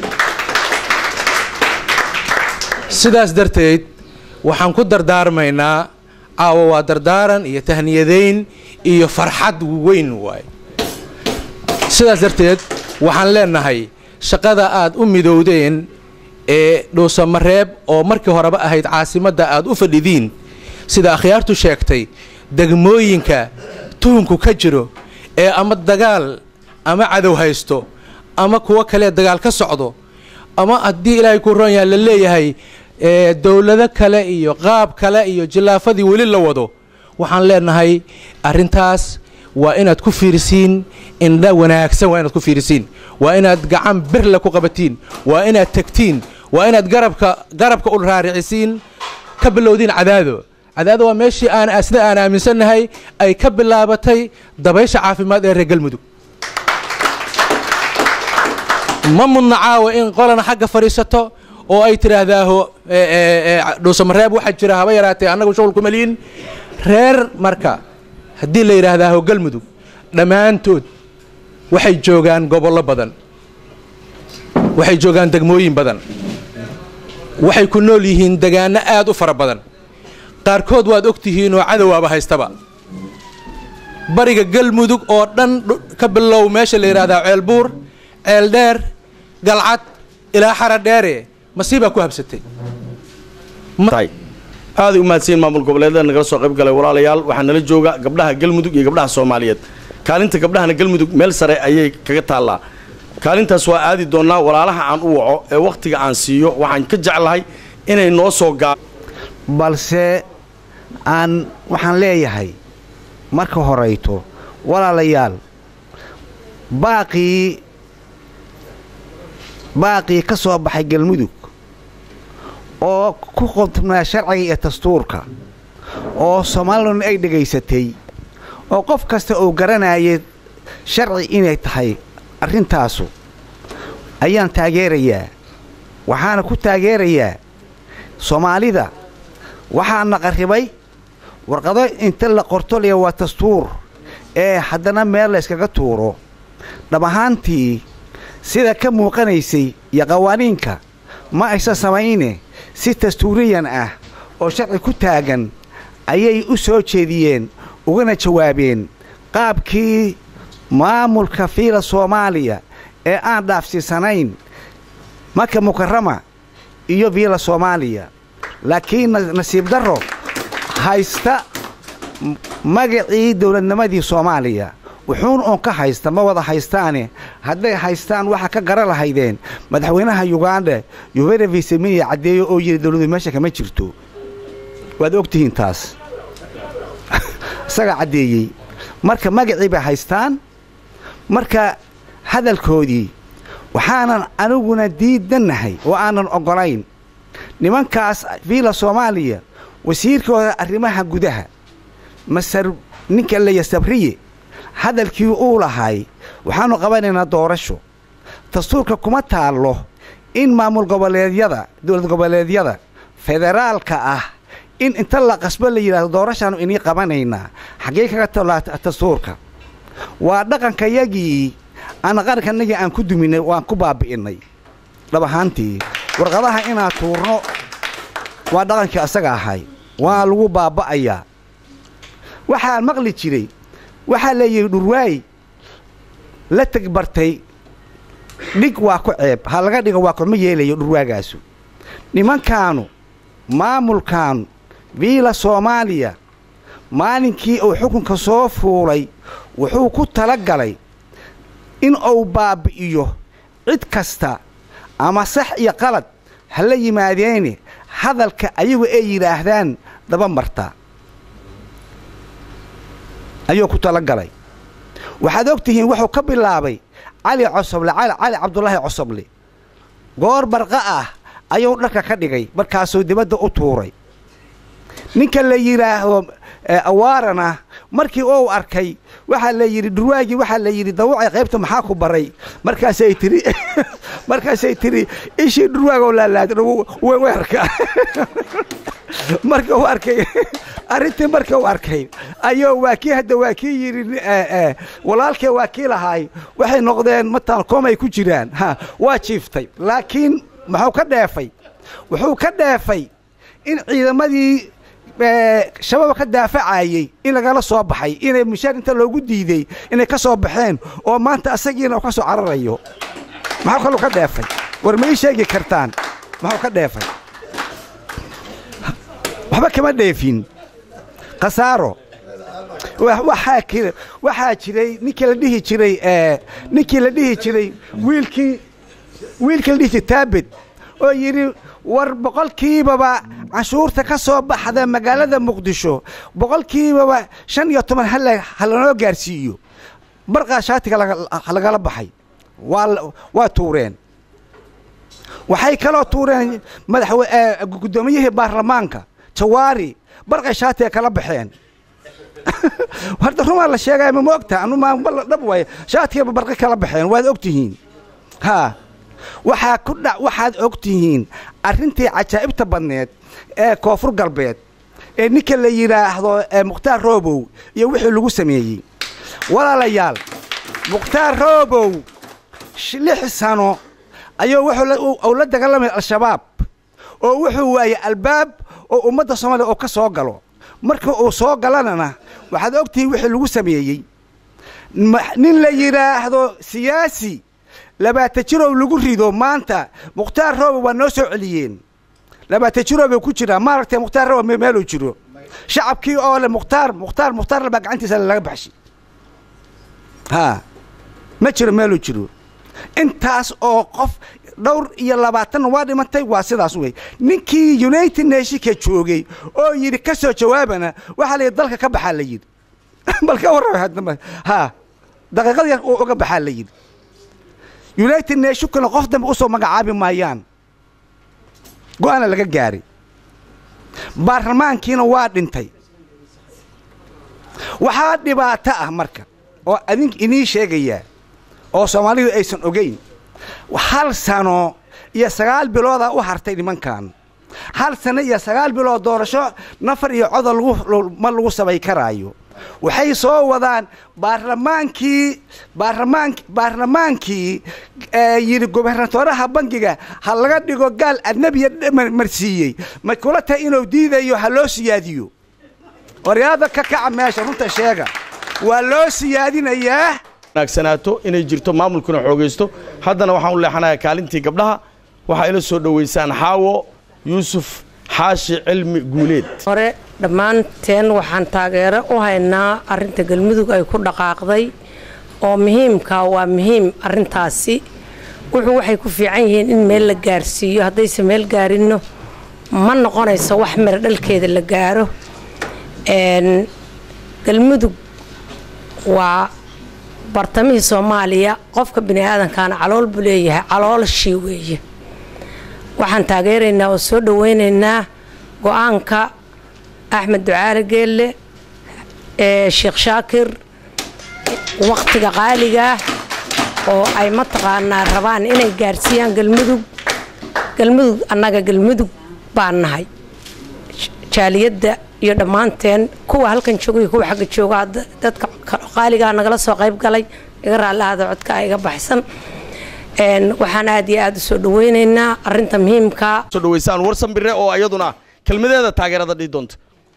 sidaas darteed waxaan ku dardaarmaynaa caawa waa dardaaran iyo tahniyadayn iyo farxad weyn waaye sidaas darteed waxaan leenahay shaqada aad u midowdeen ee dhuusamareeb oo markii horeba ahayd caasimadda aad u fadhidiin sida akhyaartu sheegtay degmooyinka tuhunku ka jiro ee ama dagaal ama cadow haysto ama kuwo kalee dagaal ka socdo ama haddii ilaahay kuu roon yaha la leeyahay dowlado kale iyo qaab kale iyo jillaafadii weli la wado waxaan leenahay arrintaas waa inaad ku fiirisiin indha wanaagsan waa inaad ku fiirisiin waa inaad gacan birle ku qabatiin waa inaad tegtiin waa inaad garabka garabka u raaricisiin ka bilowdiin cadaado cadaado waa meeshii aan sida aan aaminsannahay ay ka bilaabatay dabaysha caafimaad ee reer galmudug ma mudna caawa in qolana xagga fadhiisato oo ay tidhaahdaaho dhuusamareeb waxaa jira haba yaraatee annagu shughul kuma liin reer marka haddii la yidhaahdaaho galmudug dhammaantood waxay joogaan gobollo badan waxay joogaan degmooyin badan waxay ku nool yihiin degaano aad u fara badan qaarkood waad og tihiinoo cadowaaba haystaba bariga galmudug oo dhan ka bilow meesha la yidhaahdaa ceelbuur ceeldheer galcad ilaa xara dheere masiibaa ku habsatay aaday u mahadsanyiin maamul goboleedyada nagala soo qayb galay walaalayaal waxaa nala jooga gabdhaha galmudug iyo gabdhaha soomaaliyeed kaalinta gabdhahana galmudug meel sare ayay kaga taallaa kaalintaas waa aadi doonnaa walaalaha aan u waco ee wakhtiga aan siiyo waxaan ka jeclahay inay noo soo gaa balse aan waxaan leeyahay marka horayto walaalayaal baaqii baaqii ka soo baxay galmudug oo ku qodnaa sharciga iyo dastuurka oo soomaaliluna ay dhegaysatay oo qof kasta uu garanayay sharci inay tahay arrintaasu ayaan taageerayaa waxaana ku taageerayaa soomaalida waxaa naqaribay warqado inta la qorto liya waa dastuur ee haddana meel la yskaga tuuro dhab ahaantii sida ka muuqanaysay iyo qawaaniinka ma aysan samayne si dastuuriyan ah oo sharci ku taagan ayay u soo jeediyeen ugana jawaabeen qaabkii maamulka fiila soomaaliya ee aan dhaafsiisanayn maka mukarama iyo fiila soomaaliya laakiin nasiib darro haysta magacii dowladnimadii soomaaliya wuxuun oon ka haysta ma wada haystaane hadday haystaan waxaa ka gara lahaydeen madaxweynaha yuganda yuvera viseminiya caddeeyo oo yidhi dowladu meesha kama jirto waad ogtihiin taas isagaa caddeeyey marka magacii bay haystaan marka hadalkoodii waxaanan aniguna diidannahay oo aanan oggolayn nimankaas fiila soomaaliya wasiirkooda arrimaha gudaha masar ninka leya sabriye hadalkii uu lahay waxaannu qabanaynaa doorasho dastuurka kuma taallo in maamul goboleedyada dowlad goboleedyada federaalka ah in inta la qasbo la yidhahdo doorashaannu inii qabanaynaa xaggee kaga tallaa dastuurka waa dhaqankayagii aan qarankanagii aan ku duminay waan ku baabi'innay dhab ahaantii warqadaha inaan tuurno waa dhaqankii asaga ahay waa lagu baaba'ayaa waxaan maqli jiray waxaa la yidhi dhurwaay la tegbartay dhig waa ku ceeb ha laga dhigo waa korma yeelayo dhurwaagaasu nimankaanu maamulkaanu viila soomaaliya maalinkii uu xukunka soo fuulay wuxuu ku tala galay in uu baabbi'iyo cid kasta ama sax iyo qalad ha la yimaadeene hadalka ayagu ay yidhaahdaan daba marta ayuu ku tala galay waxaad og tihiin wuxuu ka bilaabay cali cosoble cali cabdulaahi cosoble goor barqa ah ayuu dharka ka dhigay markaasuu dibadda u tuuray ninka la yidhaahdo awaarana markii uu arkay waxaa la yidhi dhurwaagii waxaa la yidhi dawacay qaybta maxaa ku baray markaasay tiri markaasay tiri ishii dhurwaagoo laalaada weerka marka uu arkay arrintii marka uu arkay ayuu waa kii hadda waa kii yidhi walaalkee waa kii lahaay waxay noqdeen mataan koomay ku jiraan ha waa jiiftay laakiin muxuu ka dheefay wuxuu ka dheefay in ciidamadii shabaab ka daafacayey in lagala soo baxay inay mushaar inta loogu diiday inay ka soo baxeen oo maanta asagiina uu ka soo cararayo maxuu kaluu ka dheefay war ma ii sheegi kartaan muxuu ka dheefay waxba kama dheefin khasaaro waxaa jiray ninkii la dhihi jiray ninkii la dhihi jiray wiilkii wiilkii la dhihi jiray taabed oo yidhi war boqolkiibaba canshuurta ka soo baxda magaalada muqdisho boqolkiibaba shan iyo toban ha lanoo gaarsiiyo barqaa shaatiga lagala baxay waa tuureen waxay kaloo tuureen madaxgudoomiyihii baarlamaanka jawaari barqay shaatiga kala baxeen horta rumaa la sheegaya ma ogta dhab waay shaatiga barqi kala baxeen waad ogtihiin haa waxaa ku dha waxaad og tihiin arrintii cajaa'ibta badneed ee koonfur galbeed ee ninka la yidhaahdo mukhtaar roobow iyo wixii lagu sameeyey walaalayaal mukhtaar roobow lix sano ayuu wuxuu la dagaalamaya al-shabaab oo wuxuu waayey albaab oo ummadda soomaaliya oo ka soo galo marka uu soo galanana waxaad og tihiin wixii lagu sameeyey nin la yidhaahdo siyaasi labaatan jirow lagu rido maanta mukhtaar roobow waa noo soo celiyeen labaatan jirow bay ku jiraan maaragtay mukhtaar roobow meeluu jiro shacabkii oo le mukhtaar mukhtaar mukhtaar baa gacantiisa laga baxshay haa ma jiro meeluu jiro intaas oo qof dhowr iyo labaatanna waa dhimatay waa sidaas wey ninkii united nationka joogay oo yidhi ka soo jawaabana waxaa la yidhi dalka ka baxaa la yidhi bal ka warrama haa daqiiqad yar uu uga baxaa la yidhi united nationkana qof dambe u soo magacaabi maayaan go-aana laga gaaray baarlamaankiina waa dhintay waxaa dhibaato ah marka oo adink inii sheegayaa oo soomaalidu aysan ogayn hal sano iyo sagaal biloodaa u hartay nimankan hal sano iyo sagaal bilood doorasho nafar iyo codol ma lagu samay karaayo waxay soo wadaan baarlamaankii baarlamaan baarlamaankii yidhi gobernatoraha bangiga ha laga dhigo gaal adnebiya marsiiyey ma kula tahay inuu diidayo ha loo siyaadiyo waryaada ka kaca meesha runta sheega waa loo siyaadinayaa wanaagsanaato inay jirto maamulkuna xoogaysto haddana waxaan u leexanayaa kaalintii gabdhaha waxaa ila soo dhowaysaan xaawo yuusuf xaashi cilmi guuleed hore dhammaanteen waxaan taageero u haynaa arrinta galmudug ay ku dhaqaaqday oo muhiimka waa muhiim arrintaasi wuxuu waxay ku fiican yihiin in meel la gaarsiiyo haddayse meel gaarinno ma noqonayso wax miro dhalkeeda la gaaro galmudug waa bartamihii soomaaliya qofka bini aadankaana calool buu leeyahay caloolashii weeye waxaan taageeraynaa oo soo dhaweynaynaa go-aanka axmed ducaale geelle ee sheekh shaakir wakhtiga qaaligaah oo ay mataqaanaa rabaan inay gaarsiiyaan galmudug galmudug annaga galmudug baan nahay jaaliyadda iyo dhammaanteen kuwa halkan jooga iyo kuwa xagga jooga dadka qaaligaa nagala soo qayb galay iga raallahada codka iga baxsan waxaan aad iyo aad u soo dhaweynaynaa arinta muhiimka soo dhawaysaan warsan bire oo iyaduna kelmadeeda taageerada dhihi doonta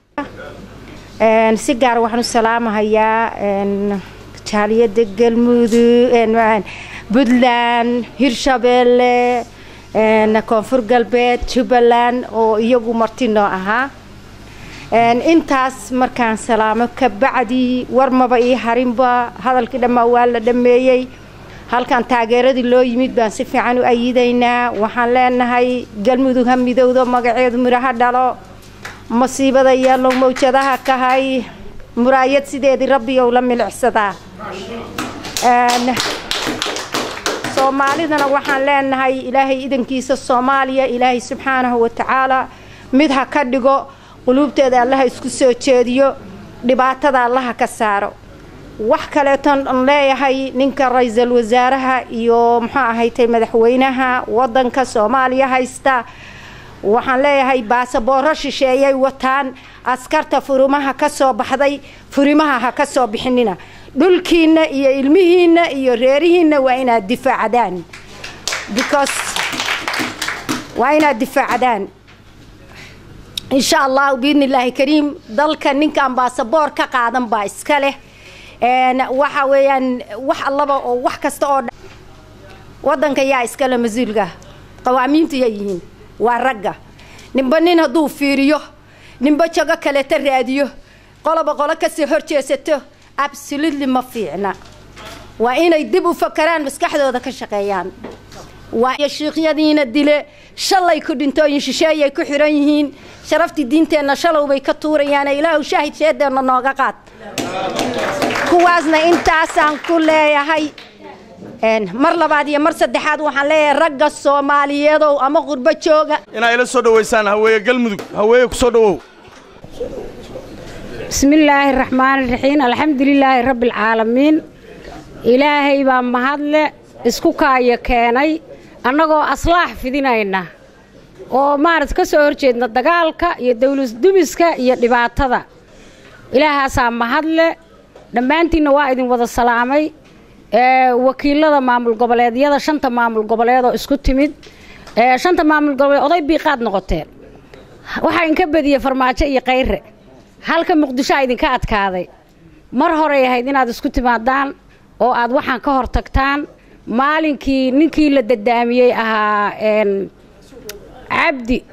si gaar waxaan u salaamahayaa jaaliyadda galmudug puntland hirshabeelle koonfur galbeed jubbaland oo iyagu marti noo ahaa intaas markaan salaamo ka bacdi warmaba ii harinba hadalkii dhammaa waa la dhammeeyey halkan taageeradii loo yimid baan si fiican u ayidaynaa waxaan leenahay galmudug ha midowdo magaceedu midhaha dhalo masiibada yeelo mawjadaha kahay muraayad sideedii rabbigow la milicsadaa soomaalidana waxaan leenahay ilaahay idankiisa soomaaliya ilaahay subxaanahu watacaala mid ha ka dhigo quluubteeda allaha isku soo jeediyo dhibaatada allaha ka saaro wax kaleeton an leeyahay ninka ra-iisul wasaaraha iyo muxuu ahaytay madaxweynaha wadanka soomaaliya haysta waxaan leeyahay baasabooro shisheeyay wataan askarta furimaha ka soo baxday furimaha ha ka soo bixinina dhulkiinna iyo ilmihiinna iyo reerihiinna waa inaad difaacdaan because waa inaad difaacdaan insha allahu biidni illaahi kariim dalka ninkaan baasaboor ka qaadan baa iska leh waxa weeyaan wax allaba oo wax kasta oo wadanka yaa iskale mas-uulka qawaamiintu yaa yihiin waa ragga ninba nin hadduu fiiriyo ninba jago kaleta raadiyo qoloba qolo kasoo horjeesato absolutely ma fiicna waa inay dib u fakaraan maskaxdooda ka shaqeeyaan waa shiikyadiina dile shalay ku dhintooyin shisheeyay ku xiran yihiin sharaftii diinteenna shalow bay ka tuurayaan ilaahu shaahid sheedeenna nooga qaad kuwaasna intaasaan ku leeyahay mar labaad iyo mar saddexaad waxaan leeyahay ragga soomaaliyeedow ama qurbo jooga inaa ila soo dhawaysaan haweeye galmudug haweeye ku soo dhawow bismillaahi raxmaani raxiim alxamdulilaahi rabbialcaalamiin ilaahay baa mahadle isku kaayo keenay annagoo aslaax fidinayna oo maarad ka soo horjeedna dagaalka iyo dawladdumiska iyo dhibaatada ilaahaasaa mahadle dhammaantiinna waa idin wada salaamay wakiilada maamul goboleedyada shanta maamul goboleed oo isku timid shanta maamul goboleed oday biiqaad noqoteen waxaa inka badiyey farmaajo iyo kayre halka muqdishoa idinka adkaaday mar horey ahayd inaad isku timaadaan oo aad waxaan ka hor tagtaan maalinkii ninkii la dadaamiyey ahaa cabdi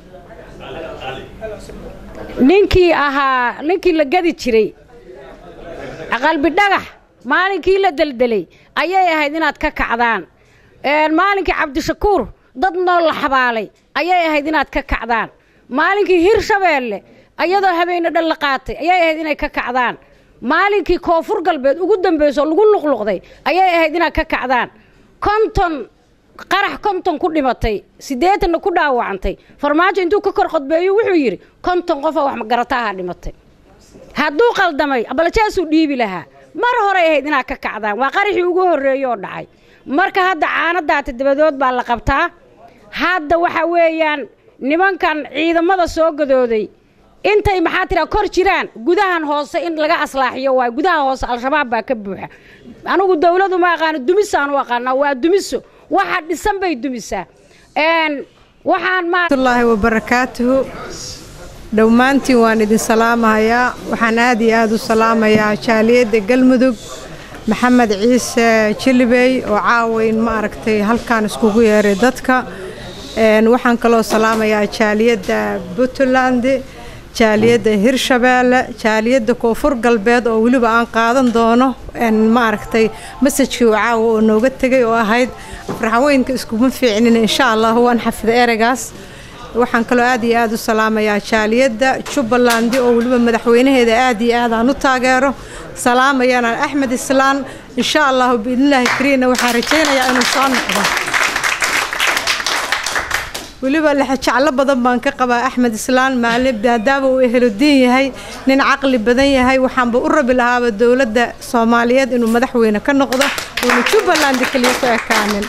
ninkii ahaa ninkii la gadi jiray qalbi dhagax maalinkii la deldelay ayay ahayd inaad ka kacdaan maalinkii cabdishakuur dad nool la xabaalay ayay ahayd inaad ka kacdaan maalinkii hirshabeelle ayadoo habeene dhan la qaatay ayay ahayd inay ka kacdaan maalinkii koonfur galbeed ugu dambayso lagu luqluqday ayay ahayd inaad ka kacdaan konton qarax konton ku dhimatay siddeetanna ku dhaawacantay farmaajo intuu ka kor qodbeeyo wuxuu yidhi konton qofoo wax magarataaha dhimatay hadduu qaldamay abalajaasuu dhiibi lahaa mar horay ahayd inaad ka kacdaan waa qaraxii ugu horreeye oo dhacay marka hadda caanadaata dabadood baa la qabtaa hadda waxa weeyaan nimankan ciidamada soo gadooday intay maxaa tiraa kor jiraan gudahan hoose in laga aslaaxiyo waay gudaha hoose al-shabaab baa ka buuxa anigu dowladu ma aqaano dumisaan u aqaanaa waa dumiso waxa dhisan bay dumisaa waxaan matullaahi wabarakaatuhu dhammaantiin waan idin salaamahayaa waxaan aad iyo aad u salaamayaa jaaliyadda galmudug maxamed ciise jilibey oo caawayn ma aragtay halkaan iskugu yeeray dadka waxaan kaloo salaamayaa jaaliyadda puntland jaaliyadda hirshabeelle jaaliyadda koonfur galbeed oo weliba aan qaadan doono ma aragtay masajkii uu caawa oo nooga tegay oo ahayd farxaweynka iskuma fiicnin insha allah waan xafida ereygaas waxaan kaloo aad iyo aad u salaamayaa jaaliyadda jubbaland oo weliba madaxweynaheeda aad iyo aad aan u taageero salaamayana axmed islaan insha allahu biidnillaahi kariina waxaan rajaynayaa inuu soo noqdo weliba lexajaclo badan baan ka qabaa axmed islaan maalin maadaama uu eheludiin yahay nin caqli badan yahay waxaanba u rabi lahaaba dowladda soomaaliyeed inuu madaxweyne ka noqdo uuna jubbaland keliya ku ekaanin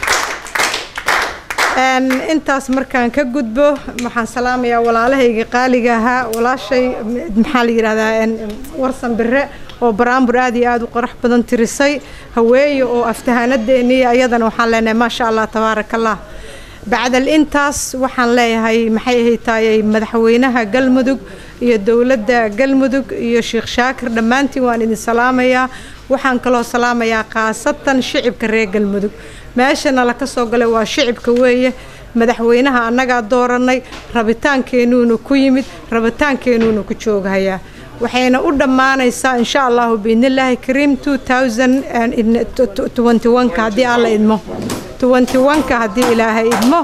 intaas markaan ka gudbo waxaan salaamayaa walaalahayga qaaliga ahaa walaashay maxaa la yidhahdaa warsan bire oo baraambur aad iyo aad u qarax badan tirisay haweeye oo aftahaanadeeniya iyadana waxaan leenahay maasha allah tabaaraka allah bacdal intaas waxaan leeyahay maxay ahay taayay madaxweynaha galmudug iyo dowladda galmudug iyo sheekh shaakir dhammaantiin waan idin salaamayaa waxaan kaloo salaamayaa khaasatan shicibka reer galmudug meeshana la ka soo galay waa shicibka weeye madaxweynaha annagaa dooranay rabitaankeenuuna ku yimid rabitaankeenuuna ku jooghayaa waxayna u dhammaanaysaa insha allahu biidnillaahi kariim ka haddii alla idmo ka haddii ilaahay idmo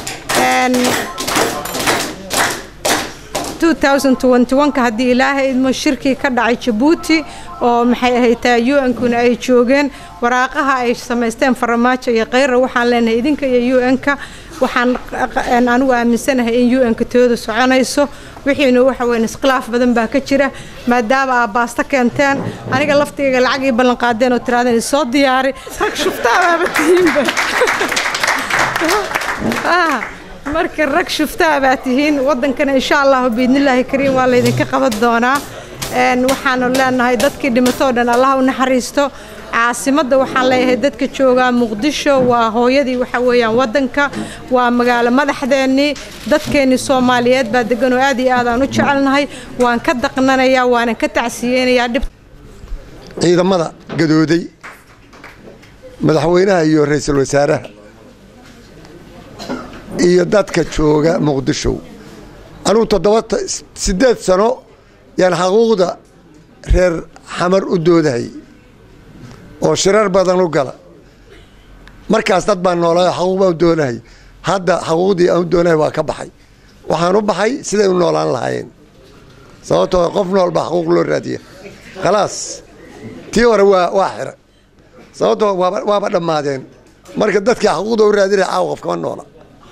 ka haddii ilaahay idmo shirkii ka dhacay jabuuti oo maxay ahaytaa u-nkuna ay joogeen waraaqaha ay samaysteen faramaajo iyo kheyra waxaan leenahay idinka iyo u-nka waxaan anigu aaminsanahay in u-nka tooda soconayso wixiina waxa weyn iskhilaaf badan baa ka jira maadaama aa baasto keenteen aniga laftigayga lacag ii ballan qaadeen oo tiraadeen soo diyaari rag shuftaababa tihiinba marka rag shuftaa baa tihiin wadankana insha allahu biidnillaahi kariim waa laydinka qaban doonaa waxaanu leenahay dadkii dhimatoo dhan allah u naxariisto caasimadda waxaan leeyahay dadka joogaa muqdisho waa hooyadii waxa weeyaan wadanka waa magaalo madaxdeennii dadkeennii soomaaliyeed baa degan oo aad iyo aad aan u jecelnahay waan ka daqnanayaa waanan ka tacsiyeynayaa dhib ciidamada gadooday madaxweynaha iyo ra-iisul wasaaraha iyo dadka jooga muqdisho anugu toddoba siddeed sano yaan xaquuqda reer xamar u doodahay oo shirar badan u gala markaas dad baan noolaayo xaquuq baan u doonahay hadda xaquuqdii aan u doonahay waa ka baxay waxaan u baxay siday u noolaan lahaayeen sababtoo qof nool baa xaquuq loo raadiya khalaas tii hore waa waa xira sababtoo waaba waaba dhammaadeen marka dadkii xaquuqda u raadinaya caawa qof kama noola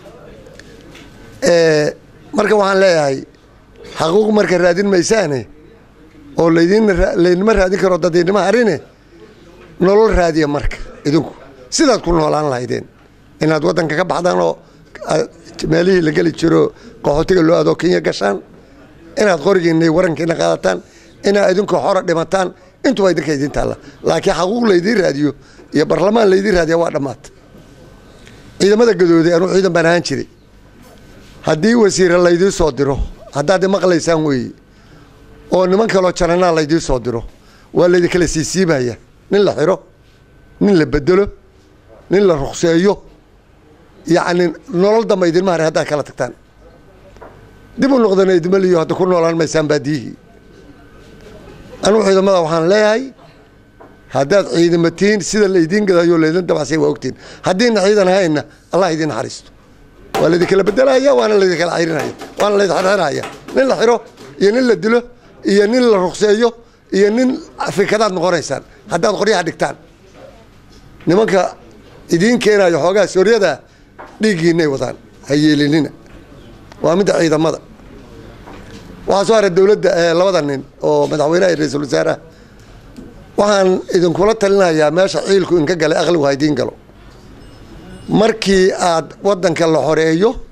marka waxaan leeyahay xaquuq marka raadin maysaane oo laydin laydinma raadin karo dadiidnimo harine nolol raadiya marka idinku sidaad ku noolaan lahaydeen inaad waddanka ka baxdaan oo meelihii la geli jiro qaxootiga loo adoo kenya gashaan inaad qorigiinna warankiina qaadataan inaad idinku xora dhimataan intuba idinka idin taalla laakiin xaquuq laydiin raadiyo iyo barlamaan laydiin raadiya waa dhammaata ciidamada gadooday anuu ciidan baan ahaan jiray haddii wasiire laydiin soo diro haddaad maqlaysaan weeye oo niman kaloo jananaa laydiin soo diro waa laydinkala siisiibaya nin la xiro nin la bedelo nin la rukseeyo yacni nolol damba idinma haray haddaad kala tagtaan dib u noqdana idima liyo hadda ku noolaan maysaan baadiyihii anugu ciidamada waxaan leeyahay haddaad ciidamatiin sida laydiin gadayo laydin dabacsay waa ogtiin haddiina ciidan ahayna allah idin naxariisto waa laydinkala bedelaya waana laydinkala cayrinaya waana laydin xirxiraya nin la xiro iyo nin la dilo iyo nin la rukseeyo iyo nin fikadaad noqonaysaan haddaad qoryaha dhigtaan nimanka idiin keenayo xoogaa sooryada dhiiggiinay wadaan ha yeelinina waa midda ciidamada waxaa soo haray dowladda labada nin oo madaxweynaha iyo ra-iisul wasaaraha waxaan idinkula talinayaa meesha ciilku inka galay aqligu ha idiin galo markii aad waddanka la xoreeyo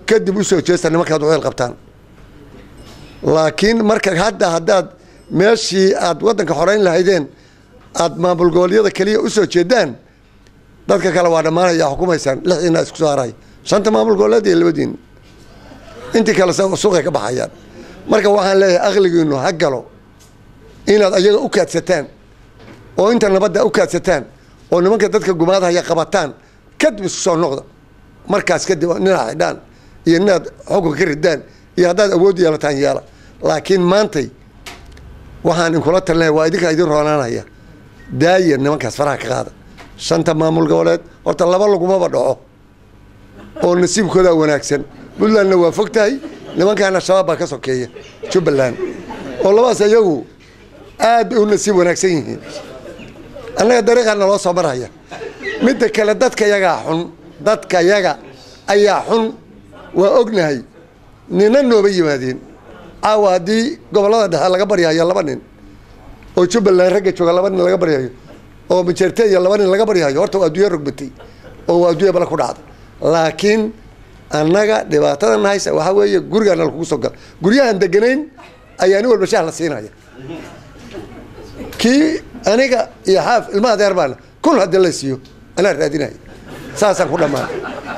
kadib u soo jeesta nimankaad uceel qabtaan laakiin marka hadda haddaad meeshii aad waddanka xorayn lahaydeen aad maamul goboleedyada keliya u soo jeedaan dadka kale waa dhammaanaya xukumaysaan lixiina isku soo haray shanta maamul goboleed iyo labadiin intii kale suuqay ka baxayaan marka waxaan leeyahay aqligiinu ha galo inaad ayaga u kaadsataan oo inta nabadda u kaadsataan oo nimanka dadka gumaadahaya qabataan kadib isku soo noqda markaas kadib ninaad xidhaan iyo ninaad xukunka ka ridaan iyo haddaad awood yeelataan yeela laakiin maantay waxaan inkula talinaya waa idinkaa idin roonaanaya daaya nimankaas faraha ka qaada shanta maamul goboleed horta laba lagumaba dhaco oo nasiibkoodaa wanaagsan puntlandna waa fog tahay nimankaana shabaab baa ka sokeeya jubbaland oo labadaas iyagu aad bay u nasiib wanaagsan yihiin annaga dariiqaa naloo soo marhaya midda kale dadka yagaa xun dadka yaga ayaa xun waa ognahay nina nooba yimaadeen caawa haddii gobollada dhexe laga baryahayo laba nin oo jubbaland ragga jooga laba nin laga baryahayo oo majeerteya laba nin laga baryahayo horta waa adduunya rogbatay oo waa adduunya bala ku dhacda laakiin annaga dhibaatada nahaysa waxaa weeye gurigaana lakugu soo gala guryahan deganayn ayaa nin walba shaah la siinaya kii aniga iyo xaaf ilmaha adeer baana kun haddii la siiyo anaa raadinaya saasaan ku dhammaan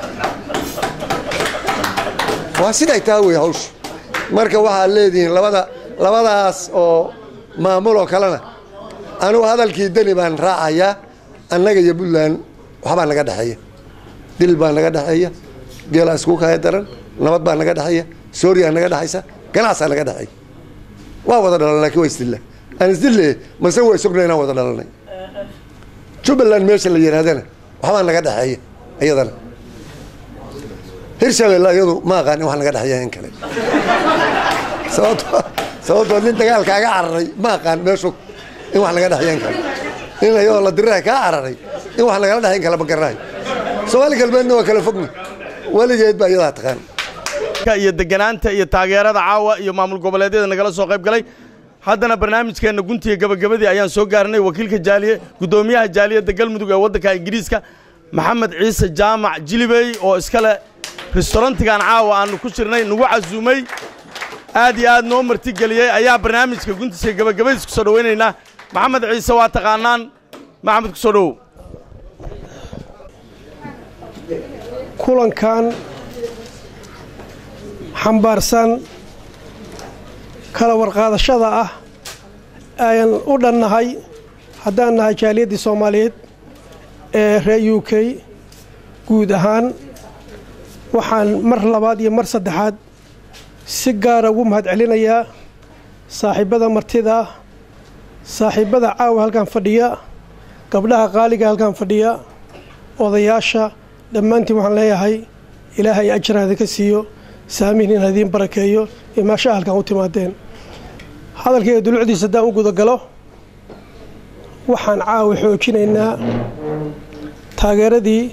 waa siday taa wey hawshu marka waxaad leedihiin labada labadaas oo maamul oo kalena anigu hadalkii deni baan raacayaa annaga iyo puntland waxbaa naga dhexeeya dil baa naga dhexeeya geelaa isku kaya daran nabad baa naga dhexeeya sooriyaa naga dhexaysa ganacsaa naga dhexeeya waa wada dhalan laakiin waa isdilla aan isdille mase waa isogna inaan wada dhalanay jubbaland meesha la yidhaahdana waxbaa naga dhexeeya iyadana hirshabelle iyadu ma aqaan in wax naga dhexeeya in kale sababto sababtoo nin dagaalkaaga cararay ma aqaan meeshu in wax naga dhexeeya in kale nin ayadoo la diriraha kaa cararay in wax nagala dhexeyn kale ma garanayo soomaali galbeedna waa kala fogna weligeed baa iyadaa taqaan iyo deganaanta iyo taageerada caawa iyo maamul goboleedyada nagala soo qayb galay haddana barnaamijkeenna guntiga gabagabadii ayaan soo gaarnay wakiilka jaaliye guddoomiyaha jaaliyadda galmudug ee waddanka ingiriiska maxamed ciise jaamac jilibey oo iskale restaurantigan caawa aannu ku jirnay nagu casuumay aad iyo aad noo martigeliyey ayaa barnaamijka guntiisa gabagabadiis ku soo dhowaynaynaa maxamed ciise waa taqaanaan maxamed ku soo dhowow kulankan xambaarsan kala warqaadashada ah ayaan u dhannahay haddaan nahay jaaliyaddii soomaaliyeed ee reer u k guud ahaan waxaan mar labaad iyo mar saddexaad si gaara ugu mahad celinayaa saaxiibbada martida saaxiibbada caawa halkan fadhiya gabdhaha qaaliga halkan fadhiya odayaasha dhammaantiin waxaan leeyahay ilaahay ajraada ka siiyo saamihin in hadiin barakeeyo imaashaha halkan u timaadeen hadalkayga dulucdiisa haddaan u gudagalo waxaan caawa xoojinaynaa taageeradii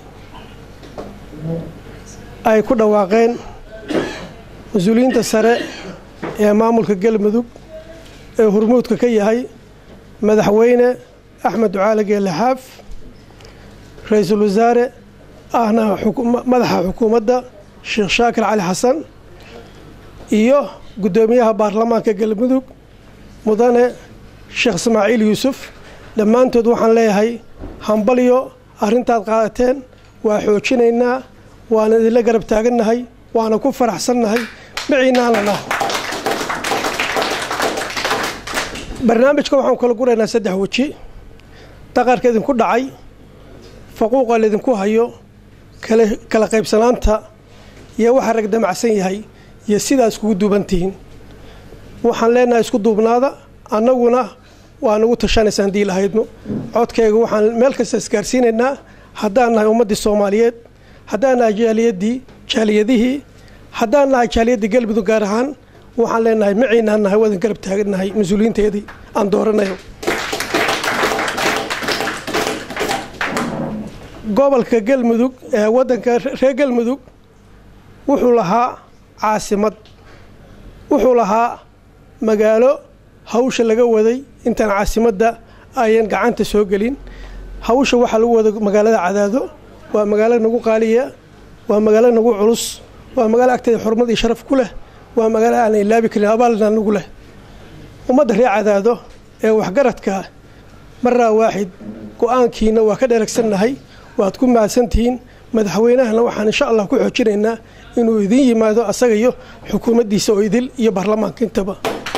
ay ku dhawaaqeen mas-uuliyiinta sare ee maamulka galmudug ee hormuudka ka yahay madaxweyne axmed ducaale geelle xaaf ra-iisul wasaare ahna madaxa xukuumadda sheekh shaakir cali xasan iyo guddoomiyaha baarlamaanka galmudug mudane sheekh ismaaciil yuusuf dhammaantood waxaan leeyahay hambalyo arrintaad qaadateen waa xoojinaynaa waana idinla garab taagannahay waana ku faraxsannahay maciinaana nahay barnaamijka waxaan kala guraynaa saddex weji daqarka idinku dhacay faquuqa laydinku hayo kala qaybsanaanta iyo waxa rag damacsan yahay iyo sidaa iskugu duubantihiin waxaan leenahay isku duubnaada annaguna waa nagu tashanaysa haddii lahaydno codkayga waxaan meel kasta isgaarsiinaynaa haddaan nahay ummaddii soomaaliyeed haddaan nahay jaaliyaddii jaaliyadihii haddaan nahay jaaliyaddii galmudug gaar ahaan waxaan leenahay maciinaan nahay wadan garab taagannahay mas-uuliyiinteedii aan dooranayo gobolka galmudug ee waddanka reer galmudug wuxuu lahaa caasimad wuxuu lahaa magaalo hawsha laga waday intaan caasimadda ayan gacanta soo gelin hawsha waxaa lagu wada magaalada cadaado waa magaalo nagu qaaliya waa magaalo nagu culus waa magaalo agteeda xurmad iyo sharaf ku leh waa magaalo aan ilaabi karin abaalna nagu leh ummadda ree cadaado ee waxgaradka maraa waaxid go-aankiina waa ka dheregsannahay waad ku mahadsantihiin madaxweynahana waxaan insha allah ku xoojinaynaa inuu idin yimaado asaga iyo xukuumaddiisa oo idil iyo baarlamaanka intaba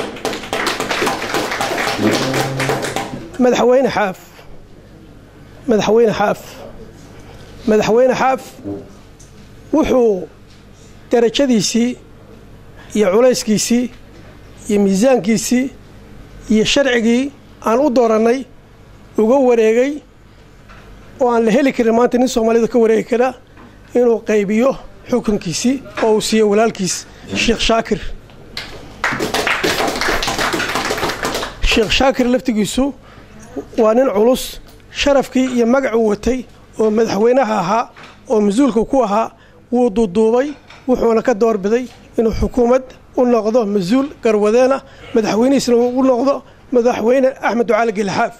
madaxweyne xaaf madaxweyne xaaf madaxweyne xaaf wuxuu darajadiisii iyo culayskiisii iyo miisaankiisii iyo sharcigii aan u doorannay uga wareegay oo aan la heli karin maanta nin soomaalida ka wareegi kara inuu qaybiyo xukunkiisii oo uu siiyo walaalkiis sheekh shaakir sheekh shaakir laftigiisu waa nin culus sharafkii iyo magacuu watay oo madaxweynaha ahaa oo mas-uulka ku ahaa wuu duuduubay wuxuuna ka doorbiday inuu xukuumad u noqdo mas-uul garwadeena madaxweynihiisna u noqdo madaxweyne axmed ducaali gelixaaf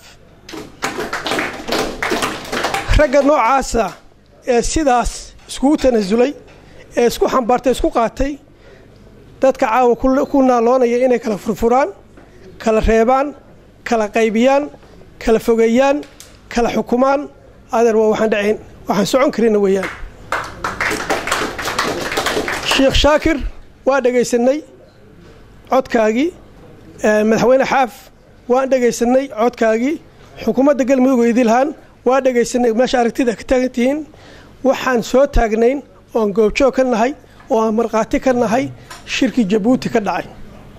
ragga noocaasa ee sidaas iskugu tanasulay ee isku xambaartay isku qaatay dadka caawa ku naaloonaya inay kala furfuraan kala reebaan kala qaybiyaan kala fogeeyaan kala xukumaan adeer waa waxaan dhacayn waxaan socon karina weeyaan sheekh shaakir waa dhegaysanay codkaagii madaxweyne xaaf waan dhegaysanay codkaagii xukuumadda galmudug idilhaan waa dhegaysanay meesha aragtida ka taagan tihiin waxaan soo taagnayn oon goobjoog ka nahay oo aan markhaati ka nahay shirkii jabuuti ka dhacay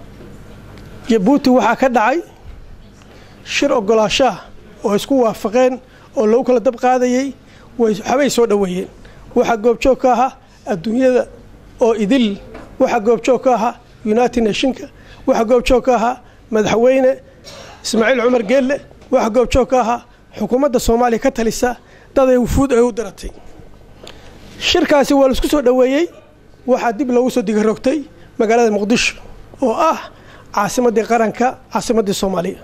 jabuuti waxaa ka dhacay shir ogolaashaah oo isku waafaqeen oo lagu kala dab qaadayey waxbay soo dhoweeyeen waxaa goobjoog ka ahaa adduunyada oo idil waxaa goobjoog ka ahaa united nationka waxaa goobjoog ka ahaa madaxweyne ismaaciil cumar geelle waxaa goobjoog ka ahaa xukuumadda soomaaliya ka talisa daday wufuud ay u diratay shirkaasi waa laisku soo dhoweeyey waxaa dib loogu soo digarogtay magaalada muqdisho oo ah caasimaddii qaranka caasimaddii soomaaliya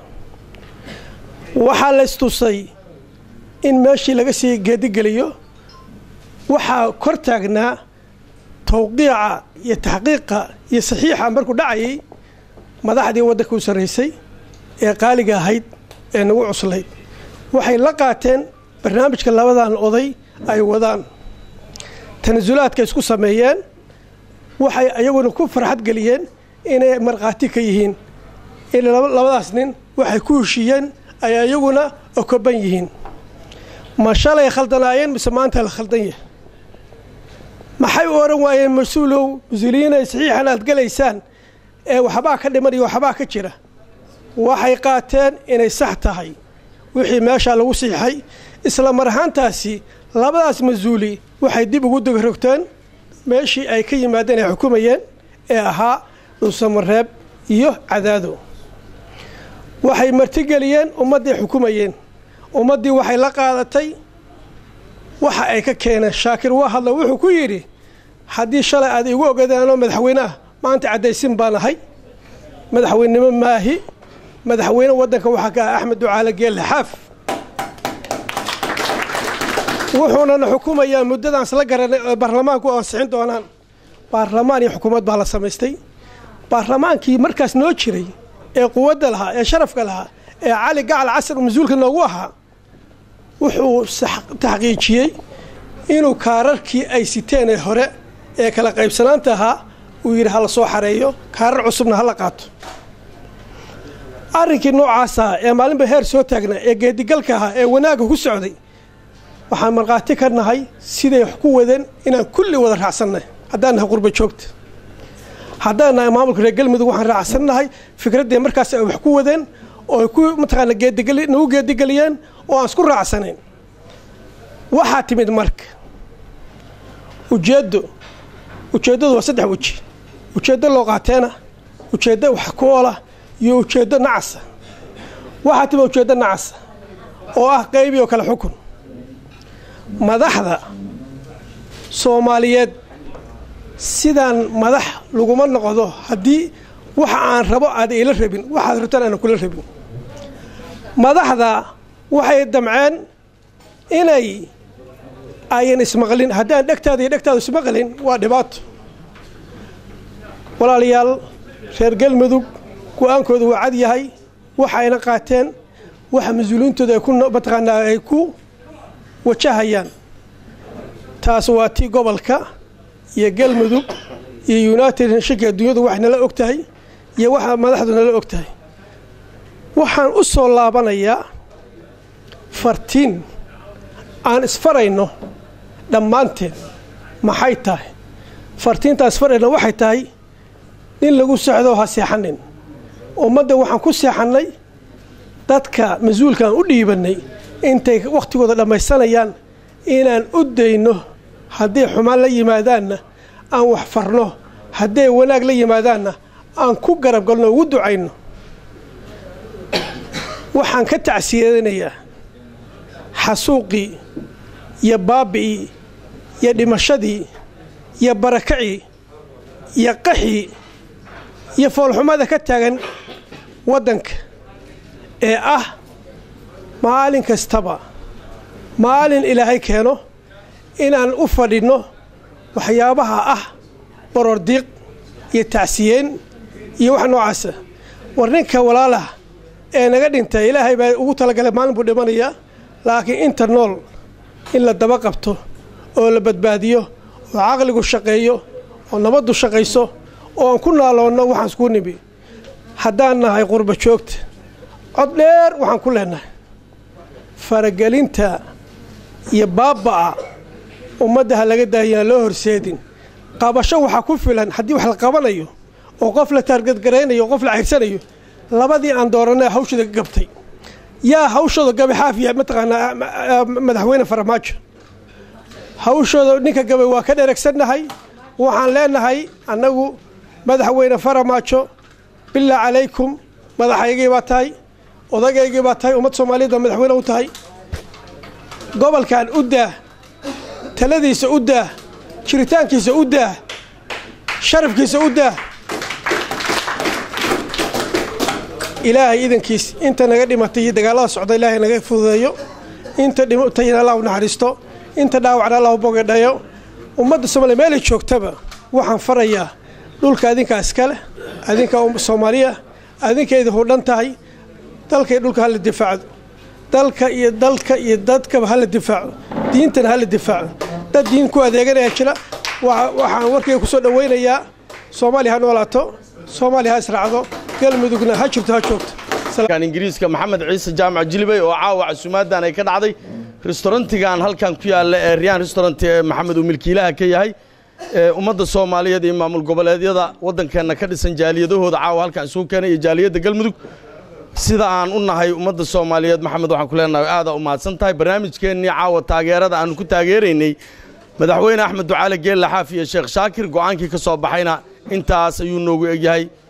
waxaa laystusay in meeshii laga sii geedigeliyo waxaa kor taagnaa tawqiica iyo taxqiiqa iyo saxiixa markuu dhacayay madaxdii waddanka u sarraysay ee qaaliga ahayd ee nagu cuslayd waxay la qaateen barnaamijka labadan oday ay wadaan tanasulaadka isku sameeyeen waxay ayaguna ku farxad geliyeen inay markhaati ka yihiin in labadaas nin waxay ku heshiiyeen ay ayaguna okoban yihiin ma shalay khaldanaayeen mise maanta la khaldan yahay maxay u odhan waayeen mas-uulow mas-uuliyiinay saxiixan aad gelaysaan ee waxbaa ka dhiman iyo waxbaa ka jira waxay qaateen inay sax tahay wixii meeshaa lagu siixay isla mar ahaantaasi labadaas mas-uuli waxay dib ugu degarogteen meeshii ay ka yimaadeen ay xukumayeen ee ahaa dhuusamareeb iyo cadaado waxay martigeliyeen ummaddii xukumayeen ummaddii waxay la qaadatay waxa ay ka keeneen shaakir waa hadla wuxuu ku yidhi haddii shalay aad igu ogaadaanoo madaxweyne ah maanta caddaysin baan ahay madaxweynenimo maahi madaxweyne waddanka waxaa ka ah axmed ducaale geelle xaaf wuxuunana xukumayaa muddadan isla garanay oo baarlamaanku ansixin doonaan baarlamaan iyo xukuumad baa la samaystay baarlamaankii markaas noo jiray ee quwadda lahaa ee sharafka lahaa ee cali gacal casar mas-uulka noogu ahaa wuxuu taxqiijiyey inuu kaararkii ay siteen ee hore ee kala qaybsanaanta ahaa uu yidhi hala soo xareeyo kaarar cusubna hala qaato arrinkii noocaasa ee maalinba heer soo taagnaa ee geedigalka ahaa ee wanaagga ku socday waxaan markhaati ka nahay siday wax ku wadeen inaan kulli wada raacsannay haddaan nahay qurba joogta haddaan nahay maamulka reer galmudug waxaan raacsannahay fikraddii markaas ay wax ku wadeen oo ay ku mataqaana geedigeli nagu geedigeliyeen oo aan isku raacsanayn waxaa timid marka ujeeddo ujeeddadu waa saddex weji ujeeddo loo qaateena ujeeddo wax ku oola iyo ujeeddo nacasa waxaa timid ujeeddo nacasa oo ah qaybi oo kale xukun madaxda soomaaliyeed sidaan madax laguma noqdo haddii waxa aan rabo aad ila rabin waxaad rabtaan aana kula rabin madaxda waxay damceen inay ayan ismaqlin haddaan dhegtaada iyo dhegtaadu ismaqlin waa dhibaato walaalayaal reer galmudug go-aankooda waa cad yahay waxayna qaateen waxa mas-uuliyiintooda ay ku mataqaanaa ay ku wajahayaan taas waa tii gobolka iyo galmudug iyo united nashonka adduunyadu wax nala og tahay iyo waxa madaxdu nala og tahay waxaan u soo laabanayaa fartiin aan isfarayno dhammaanteen maxay tahay fartiintaan isfarayno waxay tahay nin lagu socdo ha seexanin ummadda waxaan ku seexannay dadka mas-uulkaan u dhiibannay intay wakhtigooda dhammaysanayaan inaan u dayno hadday xumaan la yimaadaanna aan wax farno hadday wanaag la yimaadaanna aan ku garab galno ugu ducayno waxaan ka tacsiyadanayaa xasuuqii iyo baabi'ii iyo dhimashadii iyo barakacii iyo qaxii iyo foolxumada ka taagan waddanka ee ah maalin kastaba maalin ilaahay keeno inaan u fadhinno waxyaabaha ah borordiiq iyo tacsiyeen iyo wax noocaasa war ninka walaalaha ee naga dhintay ilaahay baa ugu talagalay maalin buu dhimanayaa laakiin inta nool in la daba qabto oo la badbaadiyo oo caqligu shaqeeyo oo nabaddu shaqayso oo aan ku naaloonno waxaan isku nimi haddaan nahay qurba joogta cod dheer waxaan ku leenahay faragelinta iyo baabba'a ummadda ha laga daayaan loo horseedin qabasho waxaa ku filan haddii wax la qabanayo oo qof la taargadgaraynayo oo qof la cayrsanayo labadii aan dooranay hawshooda ka gabtay yaa hawshooda gabay xaafiya mataqaanaa madaxweyne faramaajo hawshooda ninka gabay waa ka dheregsannahay waxaan leenahay annagu madaxweyne faramaajo bilaa calaykum madaxaygii baa tahay odagaygii baa tahay ummad soomaaliyeed baa madaxweyne u tahay gobolkan u daah taladiisa u daah jiritaankiisa u daah sharafkiisa u daah ilaahay idankiis inta naga dhimatay iyo dagaalada socda ilaahay naga fududeeyo inta dhimatayna allah u naxariisto inta dhaawacna allah u bogadhayo ummadda soomaaliya meelay joogtaba waxaan farayaa dhulka adinkaa iskale adinka soomaaliya adinkeeda hudhan tahay dalka iyo dhulka hala difaacdo dalka iyo dalka iyo dadkaba hala difaaco diintana hala difaaco dad diin ku adeeganaya jira waxaan warkayga kusoo dhowaynayaa soomaaliya ha noolaato soomaaliya ha israacdo galmudugna ha jirto ha joogto ingiriiska maxamed ciise jaamac jilibey oo caawa casuumaadan ay ka dhacday restaurantigan halkan ku yaalla ee riyaan restaurant ee maxamed uu milkiilaha ka yahay ummadda soomaaliyeed iyo maamul goboleedyada waddankeenna ka dhisan jaaliyadahooda caawa halkan isugu keenay iyo jaaliyadda galmudug sida aan u nahay ummadda soomaaliyeed maxamed waxaan ku leenahay aada u mahadsan tahay barnaamijkeennii caawa taageerada aanu ku taageeraynay madaxweyne axmed ducaale geelle xaaf iyo sheekh shaakir go'aankii ka soo baxayna intaas ayuu noogu egyahay